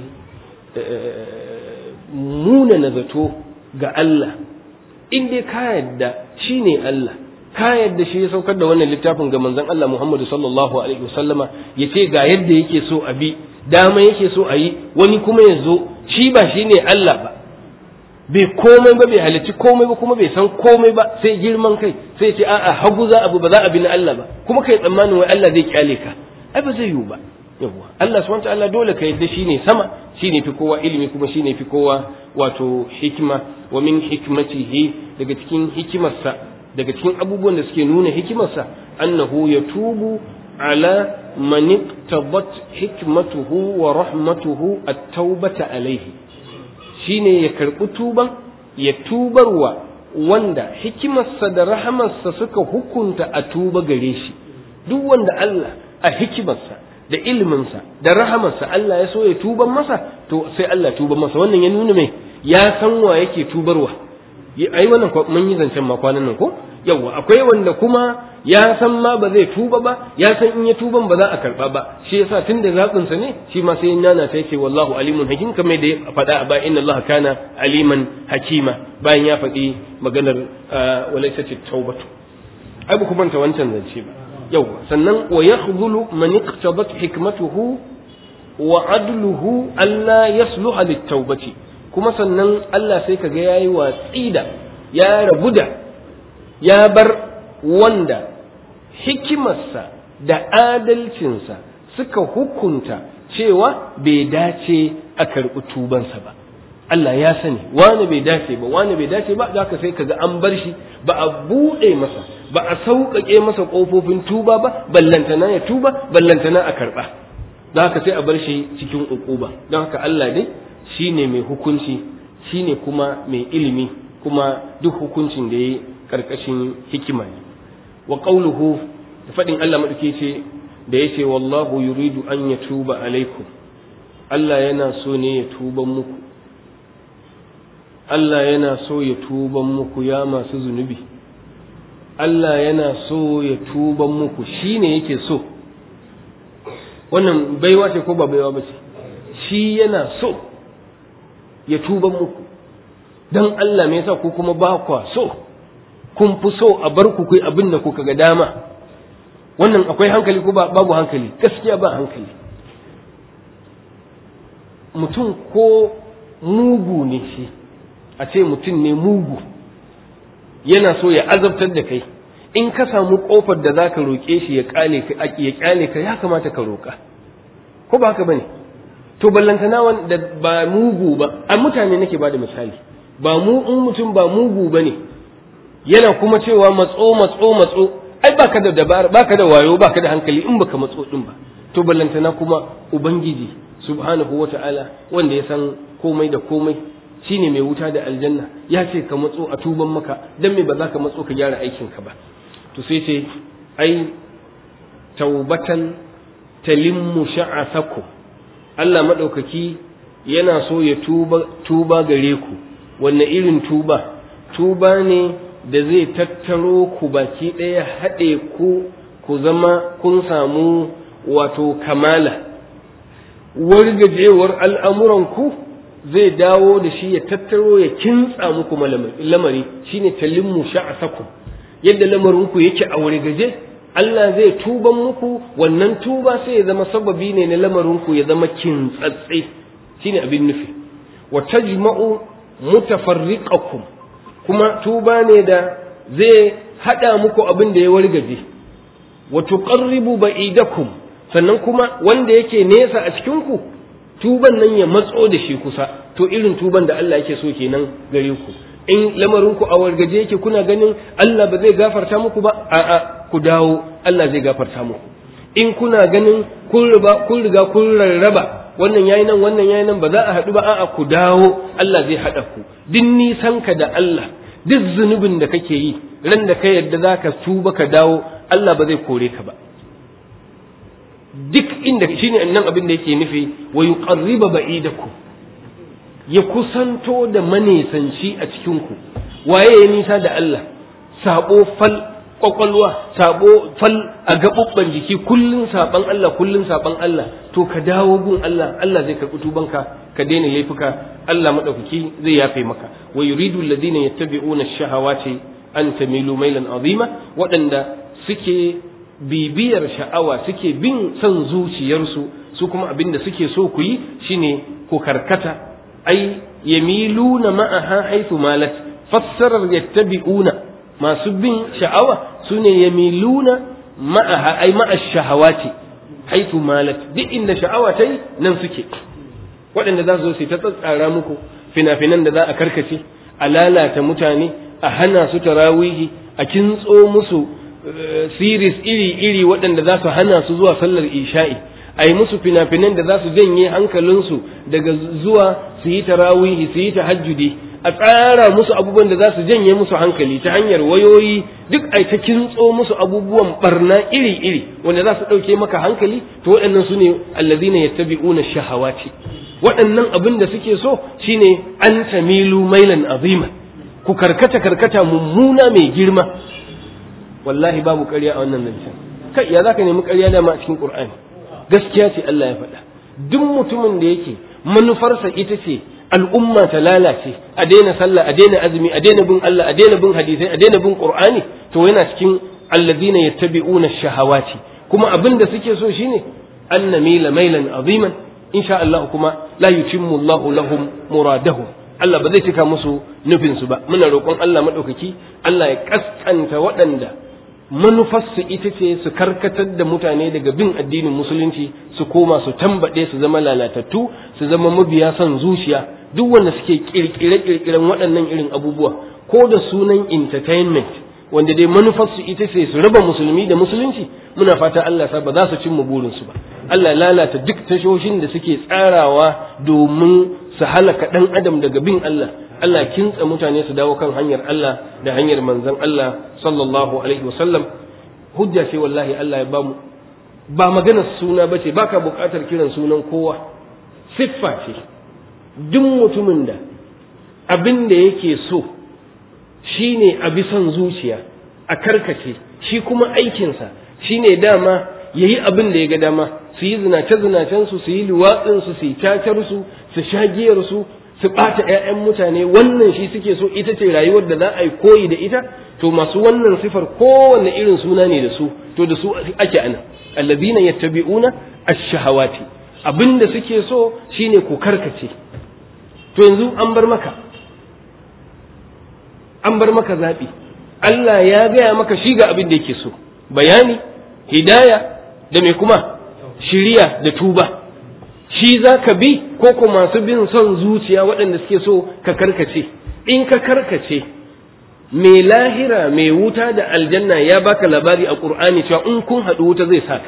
muna na zato ga Allah in dai ka yadda shi ne Allah ka yadda shi ya saukar da wannan littafin ga manzon Allah Muhammadu sallallahu alaihi wasallama ya ce ga yadda yake so a bi dama yake so a yi wani kuma ya zo shi ba shi ne Allah ba bai komai ba bai halarci komai ba kuma bai san komai ba sai girman kai sai ce a'a hagu za abu ba za a bi na Allah ba kuma kai tsammanin wai Allah zai kyale ka ai ba zai yiwu ba yawwa Allah subhanahu ta'ala dole ka yadda shine sama shine fi kowa ilimi kuma shine fi kowa wato hikima wa min hikmatihi daga cikin hikimarsa daga cikin abubuwan da suke nuna hikimarsa annahu yatubu ala man iqtadat hikmatuhu wa rahmatuhu at-taubata alayhi shine ya karbi tuban ya tubarwa wanda hikimarsa da rahamarsa suka hukunta a tuba gare shi duk wanda Allah a hikimarsa da iliminsa da rahamarsa Allah ya so ya tuban masa to sai Allah tuban masa wannan ya nuna mai ya san wa yake tubarwa ai wannan mun yi zancen ma kwanan nan ko yawa akwai wanda kuma ya san ma ba zai tuba ba ya san in ya tuban ba za a karba ba shi yasa tun da zaɓin sa ne shi ma sai nana ta yace wallahu alimun hakim kamar da ya faɗa a ba inna Allah kana aliman hakima bayan ya faɗi maganar walaysat tawbatu ai ba ku manta wancan zance ba yau sannan wa yakhdhulu man iqtadat hikmatuhu wa adluhu alla yasluha lit-taubati kuma sannan Allah sai kaga yayi watsi da ya rabu da ya bar wanda hikimarsa da adalcinsa suka hukunta cewa bai dace a karɓi tubansa ba Allah ya sani wani bai dace ba wani bai dace ba zaka sai kaga an bar shi ba a buɗe masa ba a sauƙaƙe masa ƙofofin tuba ba ballantana ya tuba ballantana a karɓa don haka sai a bar shi cikin uquba don haka Allah dai shine mai hukunci shine kuma mai ilimi kuma duk hukuncin da ya karkashin hikima ne wa qauluhu da faɗin Allah maɗauke ce da yace wallahu yuridu an yatuba alaikum Allah yana so ne ya tuban muku Allah yana so ya tuban muku ya masu zunubi Allah yana so ya tuban muku shine yake so wannan baiwa ce ko ba baiwa ba ce shi yana so ya tuban muku dan Allah me yasa ku kuma ba kwa so kun fi so a bar ku kai abin da kuka ga dama wannan akwai hankali ko babu hankali gaskiya ba hankali mutum ko mugu ne shi a ce mutum ne mugu yana so ya azabtar da kai in ka samu kofar da zaka roƙe shi ya kale ka ya kyale ka ya kamata ka roƙa ko ba haka bane to ballantana wanda ba mugu ba a mutane nake bada misali ba mu in mutum ba mugu bane yana kuma cewa matso matso matso ai baka da dabara baka da wayo baka da hankali in baka matso din ba to ballantana kuma ubangiji subhanahu wata'ala wanda ya san komai da komai shine mai wuta da aljanna ya ce ka matso a tuban maka dan me ba za ka matso ka gyara aikin ka ba to sai ce ai taubatan talimmu sha'asakum Allah madaukaki yana so ya tuba tuba gare ku wanne irin tuba tuba ne da zai tattaro ku baki ɗaya haɗe ku ku zama kun samu wato kamala wargajewar al'amuranku zai dawo da shi ya tattaro ya kintsa muku lamari shine talimmu sha'asakum yadda lamarinku yake a wargaje Allah zai tuban muku wannan tuba sai ya zama sababi ne na lamarinku ya zama kintsatse shine abin nufi wa tajma'u mutafarriqakum kuma tuba ne da zai hada muku abin da ya wargaje wa tuqarribu ba'idakum sannan kuma wanda yake nesa a cikin ku tuban nan ya matso da shi kusa to irin tuban da Allah yake so kenan gare ku in lamarin ku a wargaje yake kuna ganin Allah ba zai gafarta muku ba a'a ku dawo Allah zai gafarta muku in kuna ganin kun riga kun riga kun rarraba wannan yayi nan wannan yayi nan ba za a haɗu ba a'a ku dawo Allah zai haɗa ku duk nisan ka da Allah duk zunubin da kake yi ran da ka yadda zaka tuba ka dawo Allah ba zai kore ka ba duk inda shine nan abin da yake nufi wa yuqarriba ba'idakum ya kusanto da manesanci a cikin ku waye ya nisa da Allah sabo fal kwakwalwa sabo fal a gaɓuɓɓan jiki kullun saban Allah kullun saban Allah to ka dawo gun Allah Allah zai karɓi tubanka ka daina laifuka Allah madaukaki zai yafe maka wa yuridu alladhina yattabi'una ash-shahawati an tamilu mailan azima waɗanda suke bibiyar sha'awa suke bin son zuciyarsu su kuma abin da suke so ku yi shine ku karkata ai yamiluna ma'aha haythu malat fassarar yattabi'una masu bin sha'awa su ne yamiluna ma'aha ai ma'a shahawati haitu malat duk inda sha'awa ta yi nan suke waɗanda za su zo ta tsatsara muku fina-finan da za a karkace a lalata mutane a hana su tarawihi a kintso musu siris iri-iri waɗanda za su hana su zuwa sallar isha'i a yi musu fina-finan da za su janye hankalinsu daga zuwa su yi tarawihi su yi tahajjudi a tsara musu abubuwan da za su janye musu hankali ta hanyar wayoyi duk ai ta kintso musu abubuwan barna iri-iri wanda za su ɗauke maka hankali to waɗannan su ne allazina yattabi'una shahawati waɗannan abin da suke so shine an tamilu mailan azima ku karkata karkata mummuna mai girma wallahi babu ƙarya a wannan zancen kai ya zaka nemi ƙarya dama a cikin qur'ani gaskiya ce Allah ya faɗa duk mutumin da yake manufarsa ita ce al'umma ta lalace a daina sallah a daina azumi a daina bin Allah a daina bin hadisai a daina bin qur'ani to yana cikin alladhina yattabi'una ash-shahawati kuma abin da suke so shine an namila mailan aziman insha Allah kuma la yutimmu Allahu lahum muradahum Allah ba zai cika musu nufin su ba muna roƙon Allah madaukaki Allah ya kaskanta waɗanda manufarsu ita ce su karkatar da mutane daga bin addinin musulunci su koma su tambaɗe su zama lalatattu su zama mabiya son zuciya duk wanda suke kirkire-kirkiren waɗannan irin abubuwa ko da sunan entertainment wanda dai manufarsu ita ce su raba musulmi da musulunci muna fata Allah sa ba za su cimma burinsu ba Allah lalata duk tashoshin da suke tsarawa domin su halaka ɗan adam daga bin Allah Allah kintsa mutane su dawo kan hanyar Allah da hanyar manzon Allah sallallahu alaihi wasallam hujja ce wallahi Allah ya bamu ba maganar suna bace baka buƙatar kiran sunan kowa siffa ce duk mutumin da abin da yake so shine a bisan zuciya a karkace shi kuma aikinsa shine dama yayi abin da ya ga dama su yi zinace zinacen su su yi luwatsin su su yi cacar su su sha giyar su su ɓata ‘ya'yan mutane wannan shi suke so ita ce rayuwar da za a yi koyi da ita to masu wannan sifar kowanne irin suna ne da su to da su ake ana allazina yattabi'una ash-shahawati abinda suke so shine ku karkace to yanzu an bar maka an bar maka zaɓi Allah ya gaya maka shi ga abin da yake so bayani hidaya da me kuma shiriya da tuba shi za ka bi ko ko masu bin son zuciya waɗanda suke so ka karkace in ka karkace mai lahira mai wuta da aljanna ya baka labari a ƙur'ani cewa in kun haɗu wuta zai saka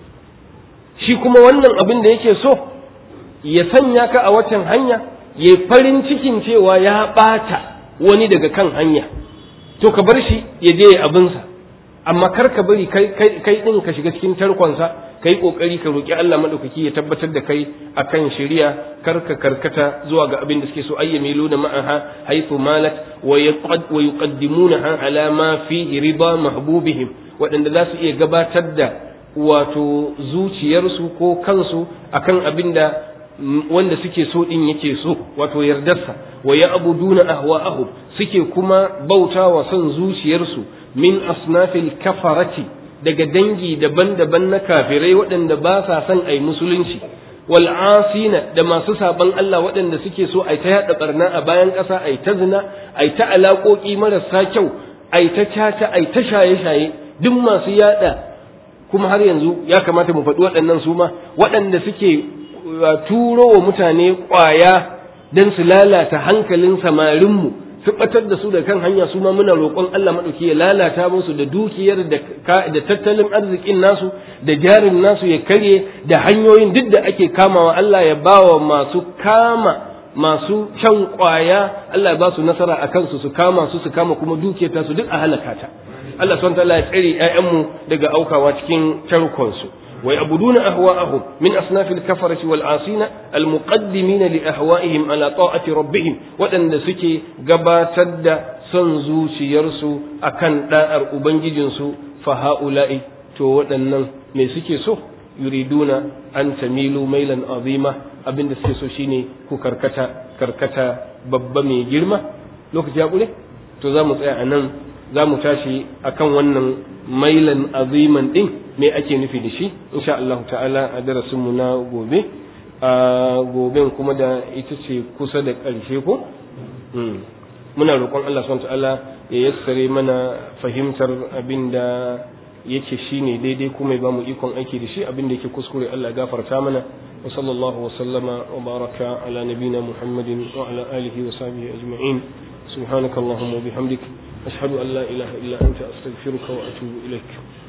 shi kuma wannan abin da yake so ya sanya ka a waccan hanya ya farin cikin cewa ya ɓata wani daga kan hanya to ka bar shi ya je ya abinsa amma kar ka bari kai ɗin ka shiga cikin tarkonsa ka yi ƙoƙari ka roƙi Allah maɗaukaki ya tabbatar da kai akan shari'a kar ka karkata zuwa ga abin da suke so ayya milu da ma'aha haythu malat wa yuqaddimunaha ala ma fi riba mahbubihim waɗanda za su iya gabatar da wato zuciyarsu ko kansu akan abin da wanda suke so din yake so wato yardarsa wa ya'buduna ahwa'ahum suke kuma bautawa son zuciyarsu min asnafil kafarati daga dangi daban-daban na kafirai waɗanda ba sa son ai musulunci wal asina da masu saban Allah waɗanda suke so ai ta yaɗa barna a bayan ƙasa ai ta zina ai ta alaƙoƙi marasa kyau ai ta caca ai ta shaye-shaye duk masu yaɗa kuma har yanzu ya kamata mu faɗi waɗannan su ma waɗanda suke turo wa mutane ƙwaya don su lalata hankalin samarinmu su ɓatar da su da kan hanya su ma muna roƙon Allah maɗauki ya lalata musu da dukiyar da tattalin arzikin nasu da jarin nasu ya karye da hanyoyin duk da ake kamawa Allah ya bawa masu kama masu shan ƙwaya Allah ya ba su nasara a kansu su kama su su kama kuma dukiyar tasu duk a halaka ta Allah subhanahu wa ta'ala ya tsare ƴaƴanmu daga aukawa cikin tarkonsu ويعبدون أهواءهم من أصناف الكفرة والعاصين المقدمين لأهوائهم على طاعة ربهم وأن سكي قباتد سنزو سيرسو أكن دائر أبنججنسو فهؤلاء تودن من سكي سو يريدون أن تميلوا ميلا عظيما abin da suke so shine ku karkata karkata babba mai girma lokaci ya kule to za mu tsaya a nan za mu tashi akan wannan mailan aziman din me ake nufi da shi insha Allah ta'ala a darasin mu na gobe a goben kuma da ita ce kusa da ƙarshe ko muna roƙon Allah subhanahu ta'ala ya yassare mana fahimtar abin da yake shine daidai kuma ya bamu ikon aiki da shi abin da yake kuskure Allah ya gafarta mana wa sallallahu wa sallama wa baraka ala nabina muhammadin wa ala alihi wa sahbihi ajma'in سبحانك اللهم وبحمدك أشهد أن لا إله إلا أنت أستغفرك وأتوب إليك